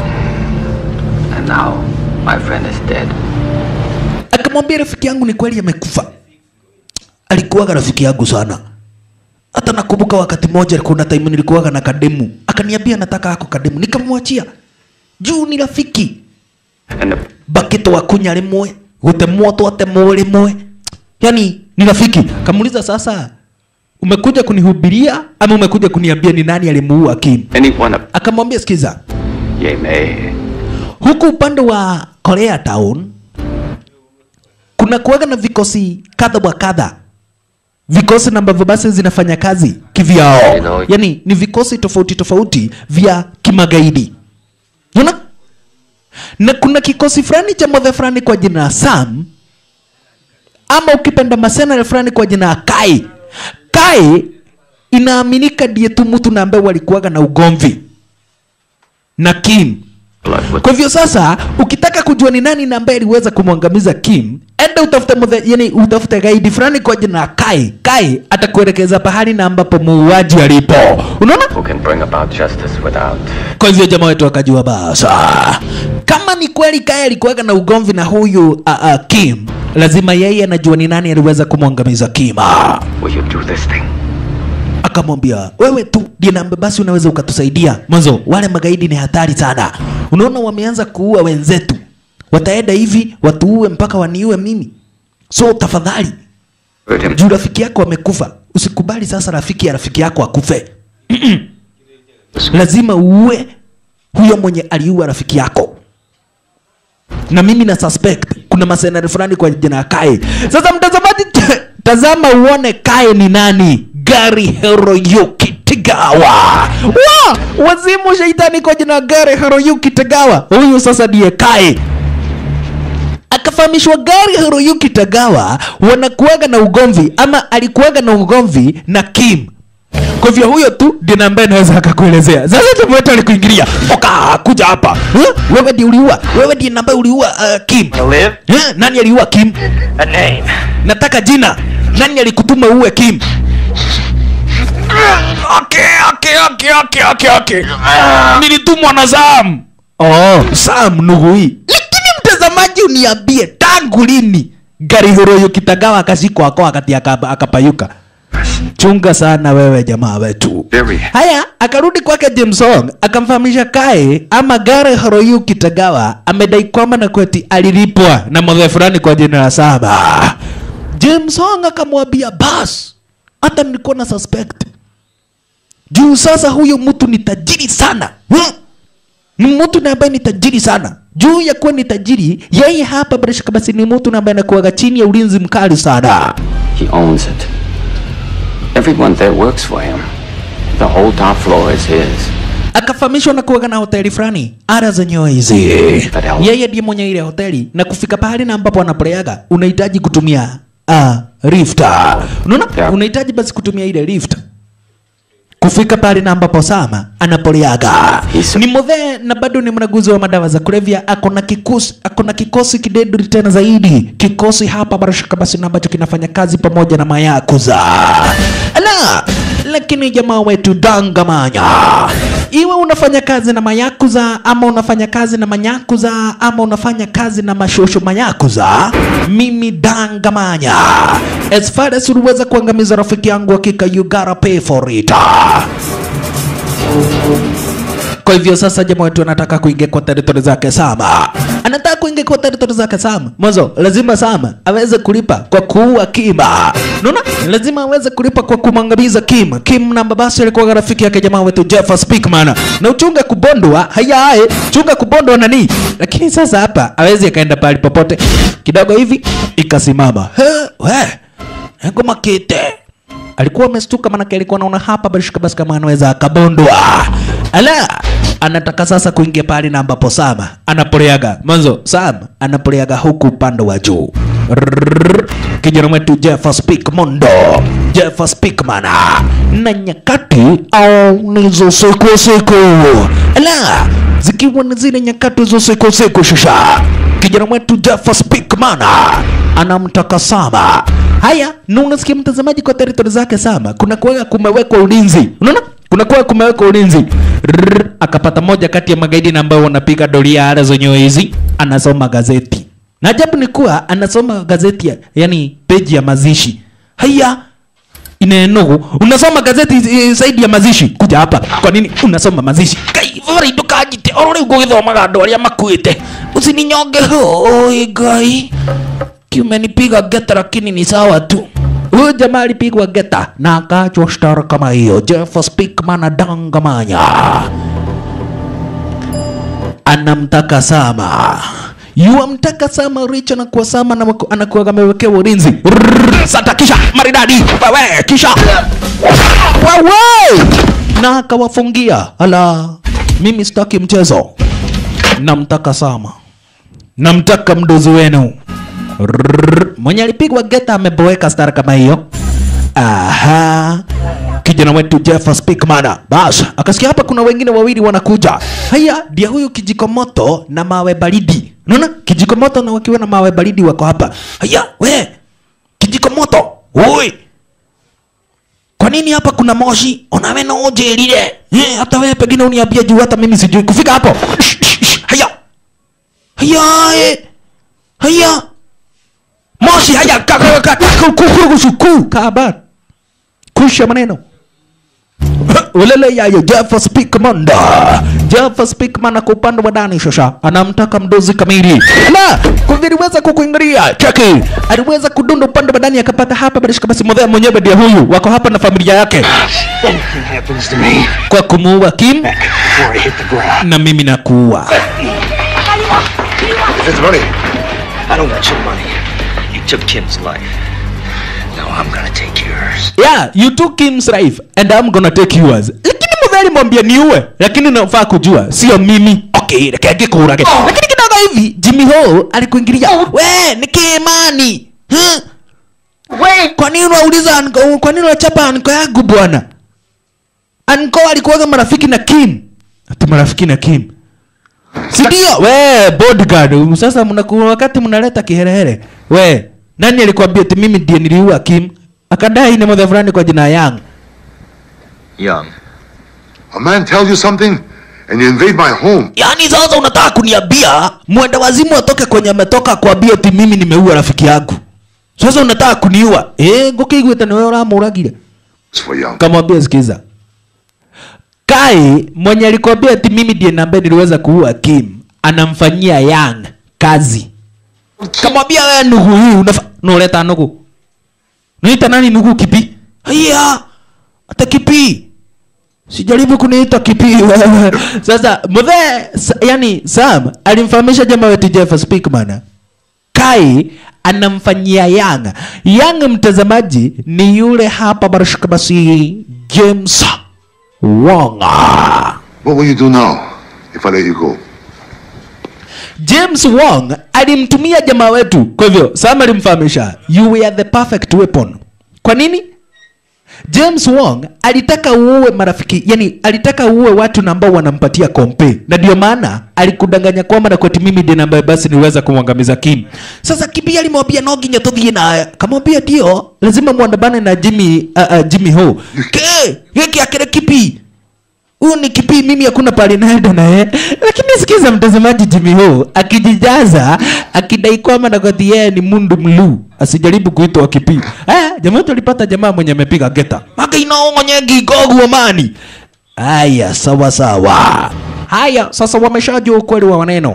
And now, my friend is dead. akamwambia rafiki yangu ni kweli amekufa. Alikuwaga rafiki yangu sana, hata nakumbuka wakati mmoja kuna time nilikuwaga na kademu, akaniambia nataka ako kademu, nikamwachia juu ni rafiki And the bakito wakunya rimwe gutemwo twatemwo rimwe, yani ni rafiki. Kamuuliza sasa, umekuja kunihubiria ama umekuja kuniambia ni nani alimuua Kim? anyone of Akamwambia sikiza, Ye Mei. huku upande wa Korea Town kuna kuwaga na vikosi kadha wa kadha, vikosi na ambavyo basi zinafanya kazi kivyao, Hello. yani ni vikosi tofauti tofauti vya kimagaidi, unaona. Na kuna kikosi fulani cha modhe fulani kwa jina la Sam, ama ukipenda masenare fulani kwa jina la Kai. Kai inaaminika ndiye tu mtu na ambaye walikuwaga na ugomvi na Kim. Blood with Kwa hivyo sasa, ukitaka kujua ni nani na ambaye aliweza kumwangamiza Kim, enda utafute muthe, yani utafute gaidi fulani kwa jina la Kai. Kai atakuelekeza pahali na ambapo muuaji alipo. Unaona? who can bring about justice without. Kwa hivyo jamaa wetu akajua basa, kama ni kweli Kai alikuwaga na ugomvi na huyu uh, uh, Kim, lazima yeye anajua ni nani aliweza kumwangamiza Kim. Will you do this thing? akamwambia wewe tu ndiye namba basi unaweza ukatusaidia mwanzo wale magaidi ni hatari sana unaona wameanza kuua wenzetu wataenda hivi watuue mpaka waniue mimi so tafadhali Hurt him. juu rafiki yako amekufa usikubali sasa rafiki ya rafiki yako akufe lazima uue huyo mwenye aliua rafiki yako na mimi na suspect kuna masenari fulani kwa jina ya Kae. Sasa mtazamaji, tazama uone Kae ni nani. Gari Hiroyuki Tagawa. Wa, wazimu shaitani kwa jina la Gari Hiroyuki Tagawa. Huyu sasa ndiye Kae akafahamishwa gari Hiroyuki Tagawa wanakuaga na ugomvi ama alikuaga na ugomvi na Kim. Kwa hivyo huyo tu ndiye na ambaye naweza akakuelezea. Sasa tumwete alikuingilia. Oka kuja hapa. Huh? Wewe ndiye uliua. Wewe ndiye ambaye uliua uh, Kim. live? Huh? Nani aliua Kim? A name. Nataka jina. Nani alikutuma uwe Kim? Okay, okay, okay, okay, okay, okay. Nilitumwa na Sam. Oh, Sam Nugui. Lakini mtazamaji uniambie tangu lini gari Hiroyuki Tagawa akashikwa ako wakati akapa- akapayuka? Chunga sana wewe jamaa wetu. Very. Haya, akarudi kwake James Hong akamfahamisha Kae ama Gare Hiroyuki Tagawa amedai kwamba na kweti alilipwa na mzee fulani kwa jina la Saba. James Hong akamwambia bas, hata nilikuwa na suspect juu sasa huyo mtu ni tajiri sana hmm? ni mtu na ambaye ni tajiri sana juu ya kuwa ni tajiri yeye hapa bila shaka basi ni mtu na ambaye anakuwaga chini ya ulinzi mkali sana He owns it. Everyone there works for him. The whole top floor is his. akafahamishwa na kuwaga na hoteli fulani ara zenyewe hizi Badala. yeye ndiye mwenye ile hoteli na kufika pahali na ambapo anapoleaga unahitaji kutumia uh, lift unaona Yeah. unahitaji basi kutumia ile lift kufika pale na ambapo Sama anapoleaga Yes. ni modhe na bado ni mnaguzi wa madawa za kulevya. Ako na kikosi, ako na kikosi kidedri tena zaidi, kikosi hapa barashaka basi na ambacho kinafanya kazi pamoja na mayakuza ala. Lakini jamaa wetu dangamanya, iwe unafanya kazi na mayakuza ama unafanya kazi na manyakuza ama unafanya kazi na mashosho mayakuza, mimi dangamanya, as far as uliweza kuangamiza rafiki yangu, hakika you gotta pay for it. Kwa hivyo sasa jamaa wetu anataka kuingia kwa territory zake Sama, anataka kuingia kwa territory zake Sama. Mwanzo lazima Sama aweze kulipa kwa kuua Kima, unaona, lazima aweze kulipa kwa kumwangamiza Kim. Kim na babasi alikuwa rafiki yake jamaa wetu Jeff Speakman, na uchunga kubondwa hayaye, chunga kubondwa nani, lakini sasa hapa awezi akaenda pale popote. Kidogo hivi ikasimama, he we ngoma kite alikuwa amestuka manake alikuwa anaona hapa barishika basi kama anaweza akabondwa ala anataka sasa kuingia pale na ambapo Sam anapoleaga mwanzo Sam anapoleaga huku upande wa juu Rrrr. kijana wetu Jeff Speak Mondo Jeff Speakman na nyakati au nizo siku siku ala zikiwa ni zile nyakati za siku siku shusha kijana wetu Jeff Speakman anamtaka Sama. Haya, na unasikia mtazamaji, kwa territory zake Sama kuna kuweka kumewekwa ulinzi, unaona kuna kuwa kumewekwa ulinzi. Rrrr, akapata moja kati ya magaidi na ambao wanapiga doria ara zenyewe hizi, anasoma gazeti na ajabu ni kuwa anasoma gazeti ya, yani peji ya mazishi. Haya, inenugu unasoma gazeti eh, zaidi ya mazishi kuja hapa kwa nini unasoma mazishi kai vari ndukajite orore ugugithomaga andu aria makuite usininyonge hoi ngai kiumenipiga geta lakini ni sawa tu huyu jamaa alipigwa geta na akachwa shtara kama hiyo Jeff Speakman adangamanya anamtaka Sama yuamtaka Sama Richa na kuwa Sama na wako- anakuwa amewekewa ulinzi Rrrr, sata kisha maridadi wewe kisha wewe na akawafungia ala mimi sitaki mchezo namtaka Sama namtaka mdozi wenu Rrrr, mwenye alipigwa geta ameboeka stara kama hiyo aha kijana wetu Jeff Speakman bas akasikia hapa kuna wengine wawili wanakuja haya ndia huyu kijiko moto na mawe baridi unaona kijiko moto na wakiwa na mawe baridi wako hapa haya we kijiko moto oi kwa nini hapa kuna moshi onawe no unjirire eh, hata wewe pengine uniambie juu hata mimi sijui kufika hapo Shh, shh, shh, haya haya eh. haya moshi haya ka- ka- ka- ka- ku- ku- ku- ku- kaba kusha maneno ulele yayo Jeff Speakman Jeff Speakman kwa upande wa ndani shosha anamtaka mdozi kamili na kuviliweza kukuingilia cheki aliweza kudunda upande wa ndani akapata hapa barishika basi modhea mwenyewe ndiye huyu wako hapa na familia yake Anything happens to me kwa kumuua Kim before I hit the ground. na mimi nakuua If it's money, I don't want your money. You took Kim's life. Now I'm gonna take yours. yeah you took Kim's life and I'm gonna take yours lakini mudhari mwambia niue lakini nafaa kujua sio mimi okay reke ngĩkũrage lakini kidogo hivi Jimmy Hall alikuingilia we ni Kimani huh? we kwa nini unauliza anko kwa nini unachapa anko yangu bwana anko alikuwaga marafiki na Kim ati marafiki na Kim si ndio we bodyguard sasa mnakuwa wakati mnaleta kiherehere we nani alikwambia ati mimi ndiye niliua Kim akadai ni mother fulani kwa jina Yang Young. a man tells you something, and you invade my home. yaani sasa unataka kuniambia mwenda wazimu atoke kwenye ametoka kuambia ati mimi nimeua rafiki yangu sasa unataka kuniua eh ngukiguite niwe uramuragire It's for young. kamwambia sikiza kai mwenye alikwambia ati mimi ndiye nambe niliweza kuua Kim anamfanyia Yang kazi kamwambia wewe nugu hii unafa nuleta nugu naita nani nugu kipi haya hata kipi sijaribu kuniita kipi wewe sasa mudhe sa, yani Sam alimfahamisha jamaa wetu Jeff Speakman Kai anamfanyia Yang. Yang mtazamaji ni yule hapa barashika basi James Wong. What will you do now if I let you go? James Wong alimtumia jamaa wetu, kwa hivyo Sam alimfahamisha you were the perfect weapon. Kwa nini? James Wong alitaka uue marafiki, yani alitaka uue watu na ambao wanampatia kompe, na ndio maana alikudanganya kwamba na kwati mimi ndiye ambaye basi niweza kumwangamiza Kim. Sasa Kibi alimwambia no nginya tuthie naye, kamwambia ndio lazima muandamane na Jimmy uh, uh, Jimmy Ho. Ke, hiki akire Kibi huyu ni kipi mimi hakuna pale naenda naye lakini sikiza mtazamaji Jimmy Ho akijijaza akidai kwamba na kati yeye ni mundu mlu asijaribu kuitwa kipi eh jamaa tulipata jamaa mwenye amepiga geta maka inaongonye gigogu amani haya sawa sawa haya sasa wameshajua ukweli wa maneno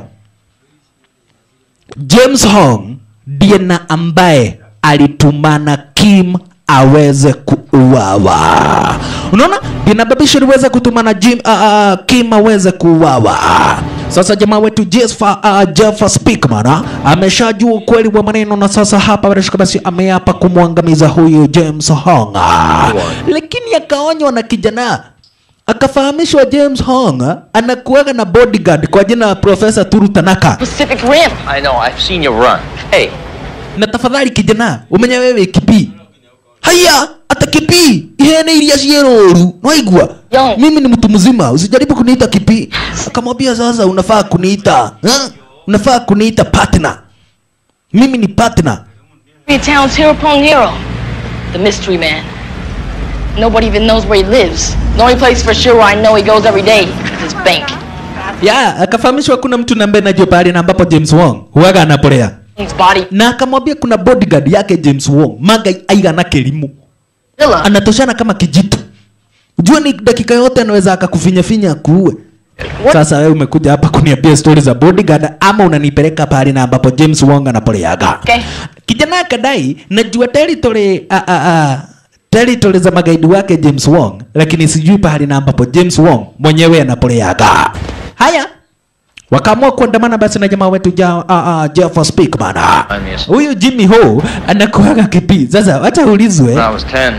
James Hong ndiye na ambaye alitumana Kim aweze kuuawa. Unaona, inababisha liweza kutumana Jim, uh, uh, Kim aweze kuuawa. Sasa jamaa wetu Jeff, uh, Jeff Speakman uh, ameshajua ukweli wa maneno na sasa hapa bila shaka basi ameapa kumwangamiza huyu James Hong, lakini akaonywa na kijana akafahamishwa James Hong uh, anakuwaga na bodyguard kwa jina la Profesa Turu Tanaka. Pacific Rim. I know, I've seen you run. Hey, na tafadhali kijana umenya wewe kipi haya ata kipi ihene iria cieroru naigua Yo. mimi ni mtu mzima usijaribu kuniita kipi akamwambia sasa unafaa kuniita ha? unafaa kuniita partner mimi ni partner Your town's hero pong hero. The mystery man. Nobody even knows where he lives. The only place for sure where I know he goes every day is his bank. ya akafahamishwa kuna mtu nambaye najua pahali na ambapo James Wong huwaga anapolea His body na akamwambia kuna bodyguard yake James Wong maga aigana kelimu villa. anatoshana kama kijito jua ni dakika yote anaweza akakufinyafinya akuue sasa wewe umekuja hapa kuniambia stori za bodyguard ama unanipeleka pahali na ambapo James Wong anapoleaga Okay. kijana akadai najua territory a, a, a, territory za magaidi wake James Wong lakini sijui pahali na ambapo James Wong mwenyewe anapoleaga haya wakaamua kuandamana basi na jamaa wetu ja, uh, uh, Jeff Speakman Yes. huyu Jimmy Ho anakuaga kipi sasa wacha ulizwe when I was 10,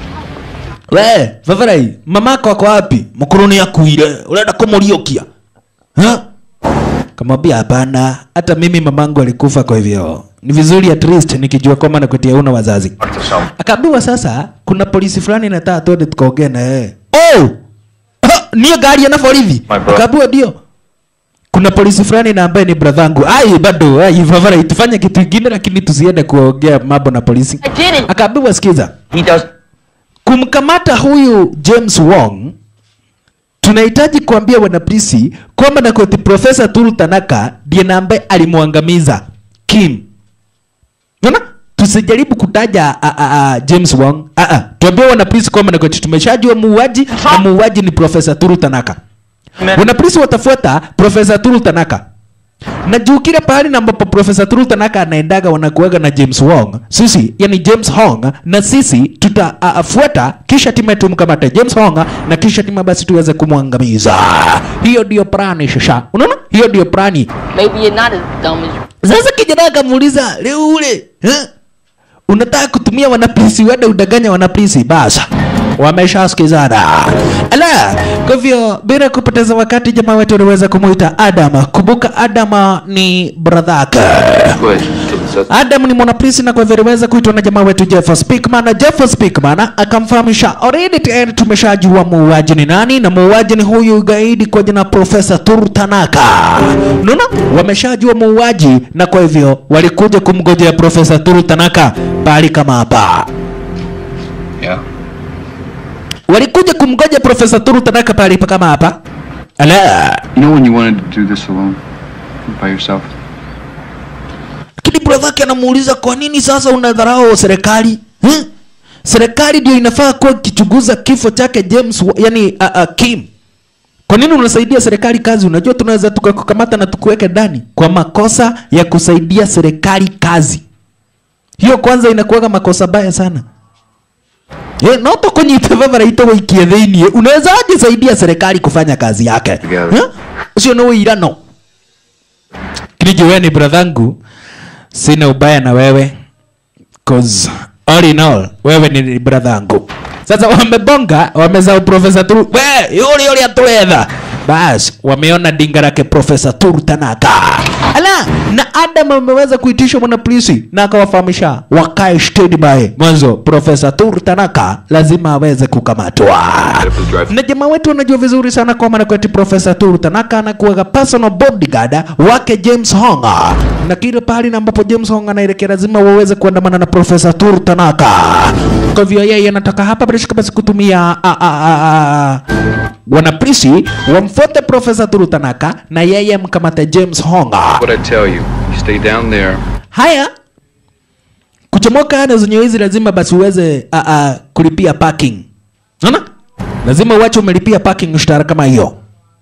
we vavarai mamako ako wapi mkuruni akuire urenda kumuriukia Ha? kamwambia hapana hata mimi mamangu alikufa kwa hivyo ni vizuri at least nikijua kwamba nakutia una wazazi talk to some. akaambiwa sasa kuna polisi fulani nataka twende tukaongee na yeye oh Ha, niyo gari ana borithi My brother. akaambiwa ndio kuna polisi fulani na ambaye ni bradhangu ai bado ai vavarai tufanye kitu kingine lakini tusiende kuongea mambo na polisi I did it. akaambiwa sikiza He does. kumkamata huyu James Wong tunahitaji kuambia wanapolisi kwamba na koti Profesa Turu Tanaka ndiye na ambaye alimwangamiza Kim. Unaona? Tusijaribu kutaja a, a, a, James Wong. A, a. Tuambie wanapolisi kwamba na koti tumeshajua muuaji na muuaji ni Profesa Turu Tanaka. Wanapolisi watafuata Profesa Turu Tanaka. Na juu kile pahali na ambapo Profesa Turu Tanaka anaendaga wanakuaga na James Wong, sisi yani James Hong na sisi tutafuata kisha timu tumkamate James Hong na kisha timu basi tuweze kumwangamiza. Hiyo ndio plani shasha. Unaona? Hiyo ndio plani. Maybe you're not as dumb as you. Sasa kijana akamuuliza leo ule eh? unataka kutumia wanapolisi wende udanganya wanapolisi basa wameshasikizana ala kwa hivyo bila kupoteza wakati jamaa wetu unaweza kumuita adam kumbuka adam ni bradhake Good. So, Adam ni mwanapolisi na kwa hivyo aliweza kuitwa na jamaa wetu Jeff Speakman na Jeff Speakman akamfahamisha already tayari tumeshajua muuaji ni nani na muuaji ni huyu gaidi kwa jina Profesa Tur Tanaka. Unaona? Wameshajua muuaji na kwa hivyo walikuja kumgojea Profesa Tur Tanaka pahali kama hapa. yeah. Walikuja kumgoja Profesa Tur Tanaka pahali pa kama hapa. Ala. You know when you wanted to do this alone? By yourself? Lakini brother yake anamuuliza kwa nini sasa unadharau serikali? Hmm? Serikali ndio inafaa kuwa ikichunguza kifo chake James, wa- yani uh, uh, Kim. Kwa nini unasaidia serikali kazi? Unajua tunaweza tukakukamata na tukuweke ndani kwa makosa ya kusaidia serikali kazi. Hiyo kwanza inakuwaga makosa baya sana. Eh, no to kunyita vavara ito wikie thĩinĩ unaweza aje saidia serikali kufanya kazi yake Together. Eh? ucio nĩ ũirano kinijo wewe ni brathangu sina ubaya na wewe cause all in all wewe ni brathangu sasa wamebonga wamezao profesa turu we yule yule atuletha bas wameona dinga lake profesa turu tanaka ala na adam ameweza kuitishwa mwana polisi na akawafahamisha wakae standby mwanzo profesa turu tanaka lazima aweze kukamatwa na jamaa wetu wanajua vizuri sana kwamba na kweti profesa turu tanaka anakuwaga personal bodyguard wake james honga na kile pahali na ambapo james honga anaelekea lazima waweze kuandamana na profesa turu tanaka kwa hivyo yeye anataka hapa bila shaka basi kutumia a, a, a, a, wanapolisi wamfuate profesa turu tanaka na yeye amkamate james honga What I tell you, you stay down there. haya kuchomoka ada zenye hizi lazima basi uweze a, a, kulipia parking naona lazima uache umelipia parking mshahara kama hiyo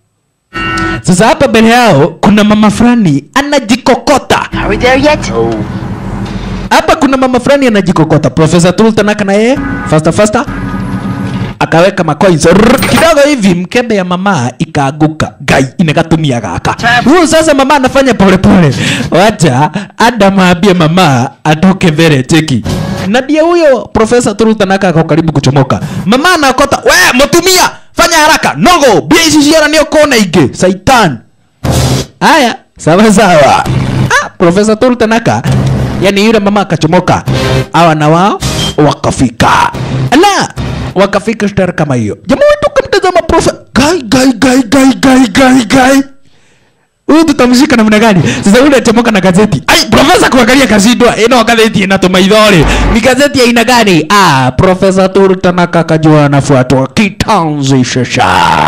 sasa hapa mbele yao kuna mama fulani anajikokota Are we there yet? hapa kuna mama fulani anajikokota profesa tultanaka na yeye fasta fasta akaweka macoins Rrrr, kidogo hivi mkebe ya mama ikaaguka gai inakatumia gaka huyu sasa mama anafanya polepole wacha adam aambie mama atoke mbele cheki na ndiye huyo profesa turutanaka ako karibu kuchomoka mama anakota we mutumia fanya haraka nogo bia ici ciara nä kona ingä saitan haya sawa sawa ah, profesa turutanaka yani yule mama akachomoka awa na wao wakafika ala wakafika stara kama hiyo jamaa wetu kamtazama profe gai gai gai gai gai gai gai huyu tutamshika namna gani sasa ule achomoka na gazeti ai profesa kuangalia kashindwa ino gazeti inatuma idhore ni gazeti ya aina gani ah profesa turu tanaka kajua anafuatwa kitanzi shasha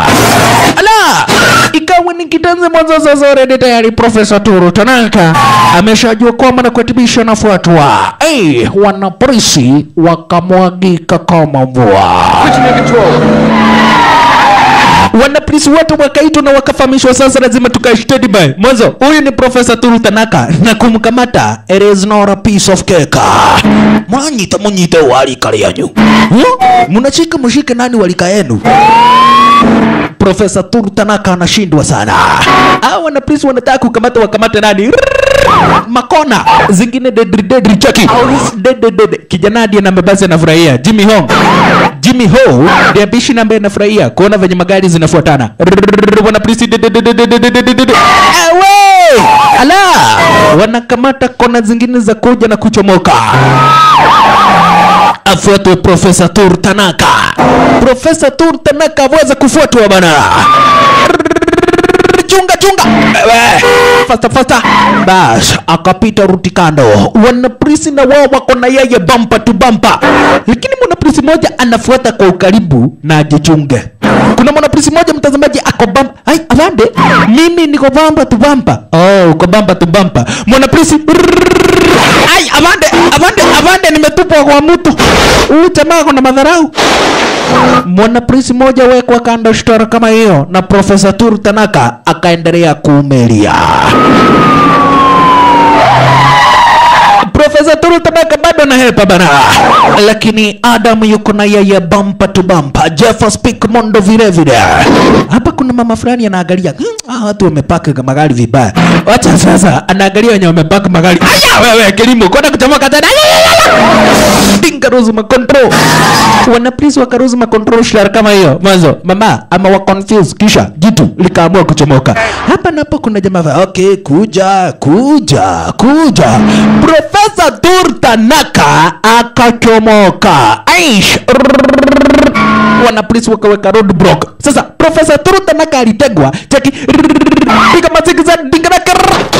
ala ikawa ni kitanzi mwanzo sasa already tayari profesa turu tanaka ameshajua kwamba na kuatibisha anafuatwa hey, wanapolisi wakamwagika kama mvua wanapolisi wote wakaitwa na wakafahamishwa sasa lazima tukae standby mwanzo huyu ni profesa turu tanaka na kumkamata it is not a piece of cake mwanyita munyite walika ryanyu Hmm? mnashika mshike nani walika yenu profesa turu tanaka anashindwa sana au wanapolisi wanataka kukamata wakamate nani makona zingine dedri dedri chaki dede dede kijana hadi na basi anafurahia Jimmy Hong Jimmy Ho ndiye bishi na ambaye anafurahia kuona venye magari zinafuatana Rrrr, wana polisi dede dede dede dede dede dede. Ewe! ala wanakamata kona zingine za kuja na kuchomoka afuatwe profesa tur tanaka profesa tur tanaka aweze kufuatwa bana chunga chunga Ewe, fasta fasta bas akapita ruti kando wanapolisi na wao wako na yeye bampa tu bampa lakini mwanapolisi moja anafuata kwa ukaribu na ajichunge kuna mwanapolisi moja mtazamaji ako bampa ai avande mimi niko bampa tu bampa oh uko bampa tu bampa mwanapolisi ai avande avande avande nimetupwa kwa mtu huyu jamaa kuna madharau mwanapolisi moja wekwa kando stora kama hiyo na profesa turu tanaka akaendelea kuumelia profesa turu tanaka bado na hepa bana lakini adam yuko na yeye bampa tu bampa jeff speak mondo vile vile hapa kuna mama fulani anaangalia "Hmm, ah, watu wamepaka magari vibaya wacha sasa anaangalia wenye wamepaka magari aya wewe kilimo kwenda kuchomoka tena dinga ruzuma control wanapolisi wakaruzuma control shlar kama hiyo mwanzo mama ama wa confuse kisha jitu likaamua kuchomoka hapa napo kuna jamaa va okay kuja kuja kuja profesa turtanaka akachomoka aish wanapolisi wakaweka roadblock sasa profesa turtanaka alitegwa cheki piga mazigiza dingaraka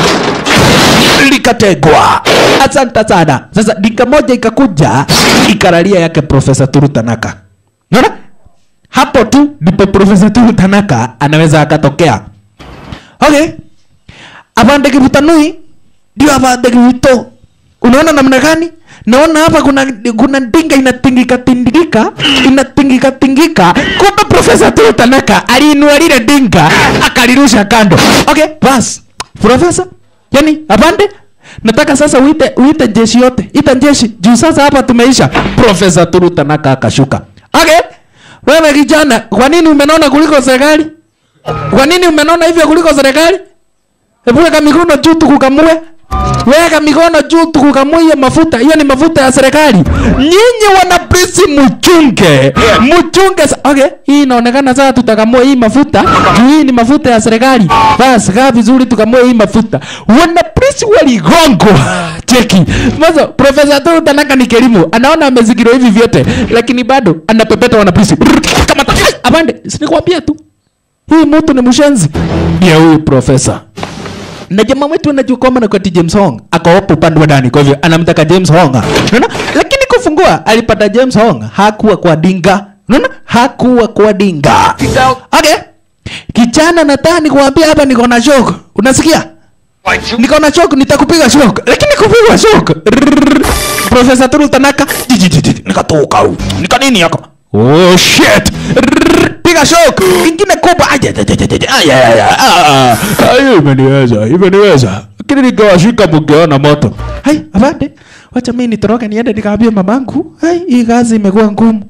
likategwa asante sana sasa dinga moja ikakuja ikaralia yake profesa turu tanaka naona hapo tu ndipo profesa turu tanaka anaweza akatokea okay avande kivutanui ndio avande kivito unaona namna gani naona hapa kuna kuna dinga inatingika tingika inatingika tingika kumbe profesa turu tanaka aliinua lile dinga akalirusha kando okay bas profesa yani apande nataka sasa uite uite jeshi yote ita jeshi juu sasa hapa tumeisha profesa turu tanaka akashuka okay wewe kijana kwa nini umenona kuliko serikali kwa nini umenona hivyo kuliko serikali hebu weka mikono juu tukukamue weka mikono juu tukukamue hiyo mafuta hiyo ni mafuta ya serikali nyinyi wanaprisi mchunge mchunge sa- okay hii inaonekana sasa tutakamua hii mafuta juu hii ni mafuta ya serikali basi kaa vizuri tukamue hii mafuta wanaprisi waligongwa cheki mazo profesa tu tanaka ni kelimu anaona amezingirwa hivi vyote lakini bado anapepeta wanaprisi kama ta- Ai, apande sinikwambia tu hii mtu ni mshenzi ya huyu profesa na jamaa wetu anajua kwamba na kwati James Hong ako hapo upande wa ndani, kwa hivyo anamtaka James Hong, unaona. Lakini kufungua alipata James Hong, hakuwa kwa dinga, unaona, hakuwa kwa dinga. Okay, kijana, nataka nikuambia hapa, niko na shock, unasikia? Niko na shock, nitakupiga shock, lakini kupigwa shock. Rrrr. Profesa Turu Tanaka, jijijiji, nikatoka huko, nika nini yako? Oh shit! Rrrr. Piga shock, ingine kubwa. Aja, aja, aja, aja, aja, aja, aja. Ah, ah, hiyo imeniweza, imeniweza. Lakini nikawashika mkiona moto. Hai, abande. Wacha mimi nitoroke niende nikaambia mamangu. Hai, hii kazi imekuwa ngumu.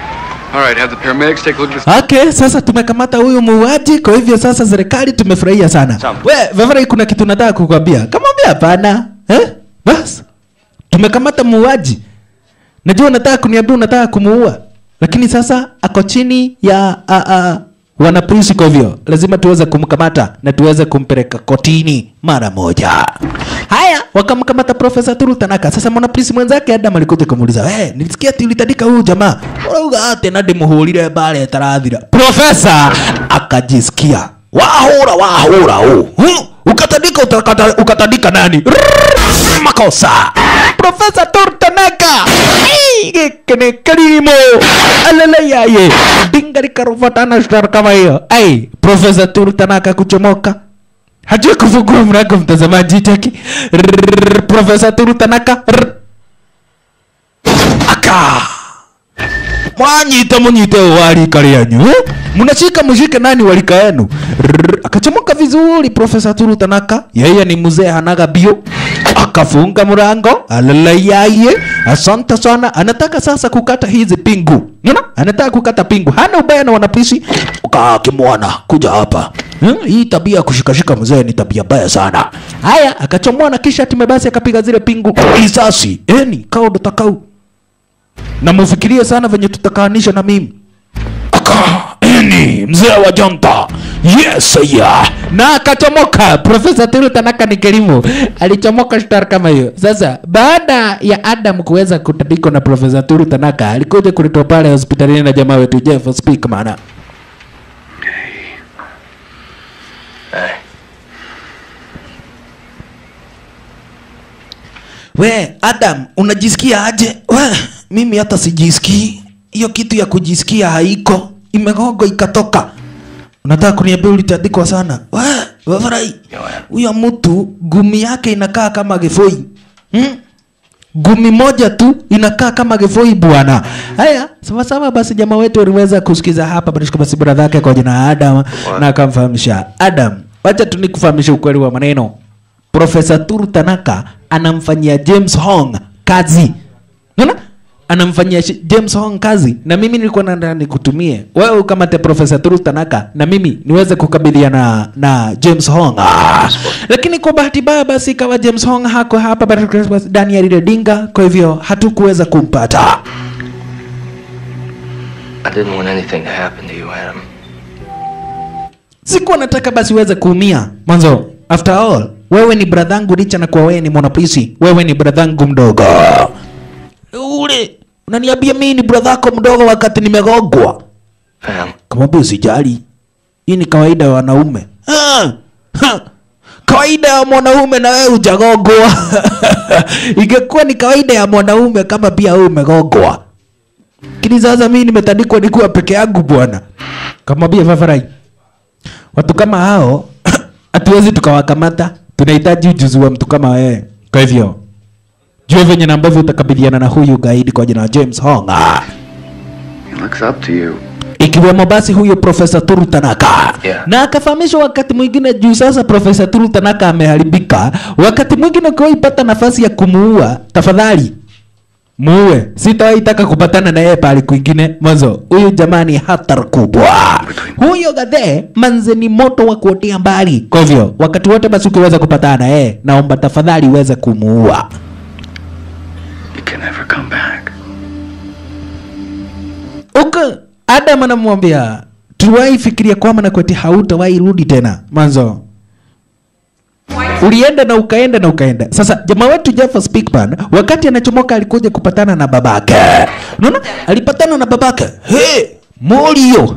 All right, have the paramedics take a look at this. Okay, sasa tumekamata huyu muuaji, kwa hivyo sasa serikali tumefurahia sana. Sawa. We, Vavara, kuna kitu nataka kukwambia. Kamwambia hapana. Eh? Bas. Tumekamata muuaji. Najua unataka kuniambia unataka kumuua. Lakini sasa ako chini ya a, a, wana polisi kwa hivyo lazima tuweze kumkamata na tuweze kumpeleka kotini mara moja. Haya, wakamkamata Profesa Turu Tanaka. Sasa mwana polisi mwenzake Adam alikuja kumuuliza, "Eh, nilisikia ati ulitandika huyu jamaa. Urauga ate na ndimuhurire bare tarathira." Profesa akajisikia, "Wahura wahura huu." Hmm? Ukatandika utakata, ukatandika nani? Rrrr, Makosa. Profesa Turu Tanaka. Ii, Gĩkĩ nĩ kĩrimũ aleleyaye dinga likarufatana star kama hiyo ai profesa Turu Tanaka kuchomoka hajui kufungua mlango mtazamaji cheki Rrrr, profesa Turu Tanaka Rrrr. aka mwanyita munyite warika ryanyu eh? mnashika mshike nani walika yenu Rrrr, akachomoka vizuri profesa Turu Tanaka yeye ni mzee hanaga bio akafunga mlango alalayaye asante sana anataka sasa kukata hizi pingu Unaona? anataka kukata pingu hana ubaya na wanapishi ukakimwana kuja hapa Hmm, hii tabia ya kushikashika mzee ni tabia mbaya sana haya akachomoa na kisha time basi akapiga zile pingu risasi eni kao ndo takau na mufikirie sana venye tutakaanisha na mimi aka eni mzee wa jonta yes ya na akachomoka profesa Tulu Tanaka ni kelimu alichomoka star kama hiyo sasa baada ya Adam kuweza kutandikwa na profesa Tulu Tanaka alikuja kuletwa pale hospitalini na jamaa wetu Jeff Speakman we Adam unajisikia aje we mimi hata sijisikii hiyo kitu ya kujisikia haiko imegogo ikatoka unataka kuniambia ulitandikwa sana we wafurahi huyo mtu gumi yake inakaa kama gefoi hmm? gumi moja tu inakaa kama gefoi bwana haya sawasawa basi jamaa wetu aliweza kusikiza hapa barishika basi bradha yake kwa jina ya adam na akamfahamisha adam wacha tu nikufahamisha ukweli wa maneno profesa turu tanaka anamfanyia james hong kazi Unaona? anamfanyia shi- James Hong kazi na mimi nilikuwa nataka nikutumie wewe ukamate Profesa Turu Tanaka na mimi niweze kukabiliana na James Hong ah. Lakini kwa bahati mbaya basi ikawa James Hong hako hapa basi ndani ya lile dinga, kwa hivyo hatukuweza kumpata. I didn't want anything to happen to you, Adam. Sikuwa nataka basi uweze kuumia mwanzo. After all, wewe ni bradhangu licha na kuwa wewe ni mwanapolisi, wewe ni bradhangu mdogo. Ule unaniambia mimi ni bradhako mdogo wakati nimegogwa. Pam, Kamwambia usijali, hii ni kawaida ya wanaume. Ah, ha, kawaida ya mwanaume na wewe hujagogwa. Ingekuwa ni kawaida ya mwanaume kama pia wewe umegogwa. Lakini sasa mimi nimetandikwa nikiwa peke yangu bwana. Kamwambia Favarai, watu kama hao hatuwezi tukawakamata, tunahitaji ujuzi wa mtu kama wewe. Kwa hivyo jua venye na ambavyo utakabiliana na huyu gaidi kwa jina la James Hong. Ah He looks up to you. ikiwemo basi huyo profesa Turu Tanaka Yeah. na akafahamishwa wakati mwingine juu sasa profesa Turu Tanaka ameharibika. Wakati mwingine ukiwaipata nafasi ya kumuua, tafadhali muue sitawaitaka kupatana na yeye pahali kwingine mwanzo huyu jamani hatari kubwa huyo gadhe manze ni moto wa kuotea mbali kwa hivyo wakati wote basi ukiweza kupatana na yeye naomba tafadhali uweze kumuua You can never come back. uko adam anamwambia tuwahi fikiria kwamba na kweti hautawahi rudi tena mwanzo ulienda na ukaenda na ukaenda sasa jamaa wetu Jeff Speakman wakati anachomoka alikuja kupatana na babake unaona alipatana na babake hey, Morio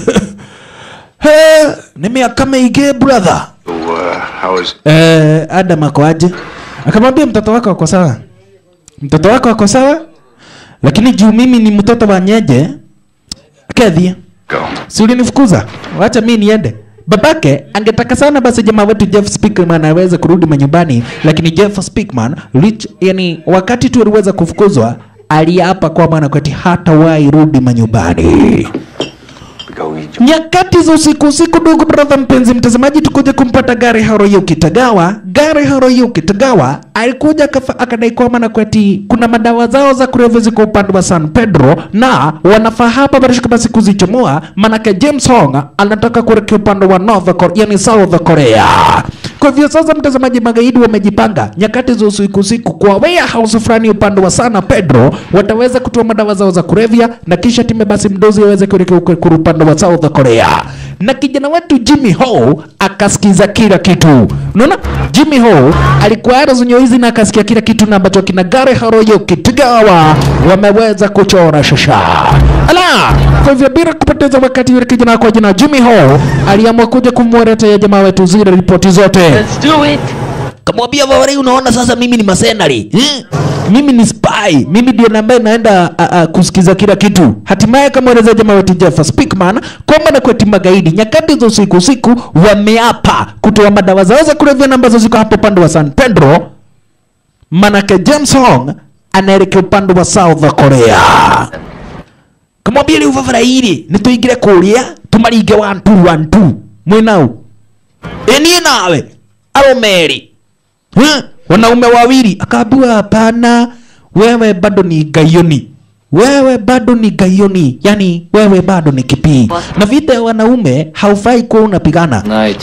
hey, ni miaka mingi brother So, uh, how is... eh, Adam ako aje akamwambia mtoto wako ako sawa mtoto wako ako sawa lakini juu mimi ni mtoto wa nyeje kedhia Go. si ulinifukuza wacha mi niende babake angetaka sana basi jamaa wetu jeff speakman aweze kurudi manyumbani lakini jeff speakman lich, yani wakati tu aliweza kufukuzwa aliapa kwamba nakwati hatawahi rudi manyumbani Go eat nyakati za usiku usiku ndugu brother mpenzi mtazamaji tukuja kumpata gari haroyuki tagawa gari haroyuki tagawa alikuja akafa- akadai kwamba na kweti kuna madawa zao za kulevya ziko upande wa san pedro na wanafaa hapa barishika basi kuzichomoa manake james hong anataka kuelekea upande wa north Korea, yani south korea kwa hivyo sasa mtazamaji magaidi wamejipanga nyakati za usiku usiku kwa warehouse fulani upande wa sana pedro wataweza kutoa madawa zao za kulevya na kisha time basi mdozi aweze kuelekea huko kule upande wa south korea na kijana wetu jimmy ho akasikiza kila kitu unaona jimmy ho alikuwa anazunywa hizi na akasikia kila kitu na ambacho kina gari haroyo kitigawa wameweza kuchora shasha ala kwa hivyo bila kupoteza wakati yule kijana kwa jina jimmy ho aliamua kuja kumweletea jamaa wetu zile ripoti zote Let's do it. kamwambia Vawari, unaona sasa mimi ni masenari eh? mimi ni spy, mimi ndio na ambaye naenda uh, uh, kusikiza kila kitu. Hatimaye kamweleza jamaa wetu Jeff Speakman kwamba na kweti magaidi nyakati za usiku usiku wameapa kutoa madawa zao za kulevya na ambazo ziko hapo upande wa San Pedro, manake James Hong anaelekea upande wa South Korea. Kamwambia rĩu vavara iri nĩ tũingĩre kũrĩa tũmaringe one two one two mwĩnau ĩ niĩ nawe aromeri Huh? wanaume wawili akaambiwa hapana wewe bado ni gaioni wewe bado ni gaioni yani wewe bado ni kipii na vita ya wanaume haufai kuwa unapigana Night.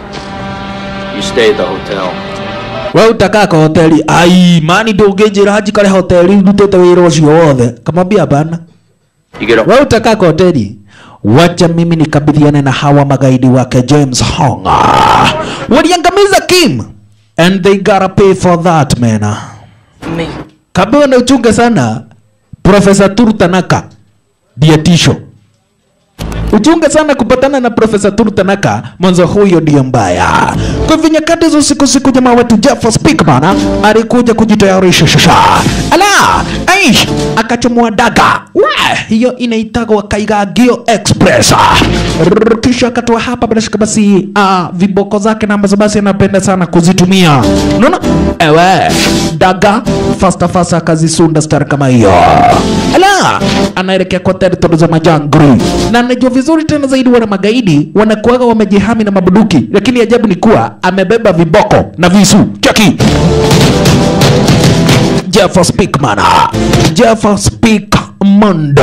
You stay at the hotel. we utakaa kwa hoteli ai mani ndũngĩnjĩra hanjikare hoteli ndutĩte wĩra ũcio wothe kamwambia hapana You get a we utakaa kwa hoteli wacha mimi nikabidhiane na hawa magaidi wake james hong waliangamiza kim and they gotta pay for that man Me. kabewa na uchunge sana profesa turtanaka dietisho uchunge sana kupatana na profesa turtanaka mwanzo huyo ndio mbaya kwa hivyo nyakati za usiku siku jamaa wetu jeff speakman alikuja kujitayarisha shasha ala aish akachomoa daga we hiyo inaitagwa kaigagio express Rrrr, kisha akatoa hapa bila shaka basi uh, viboko zake na ambazo basi anapenda sana kuzitumia unaona ewe daga fasta fasta akazisunda star kama hiyo ala anaelekea kwa territory za majangri na anajua vizuri tena zaidi wana magaidi wanakuaga wamejihami na mabuduki lakini ajabu ni kuwa amebeba viboko na visu cheki Jeff Speakman Jeff Speakmondo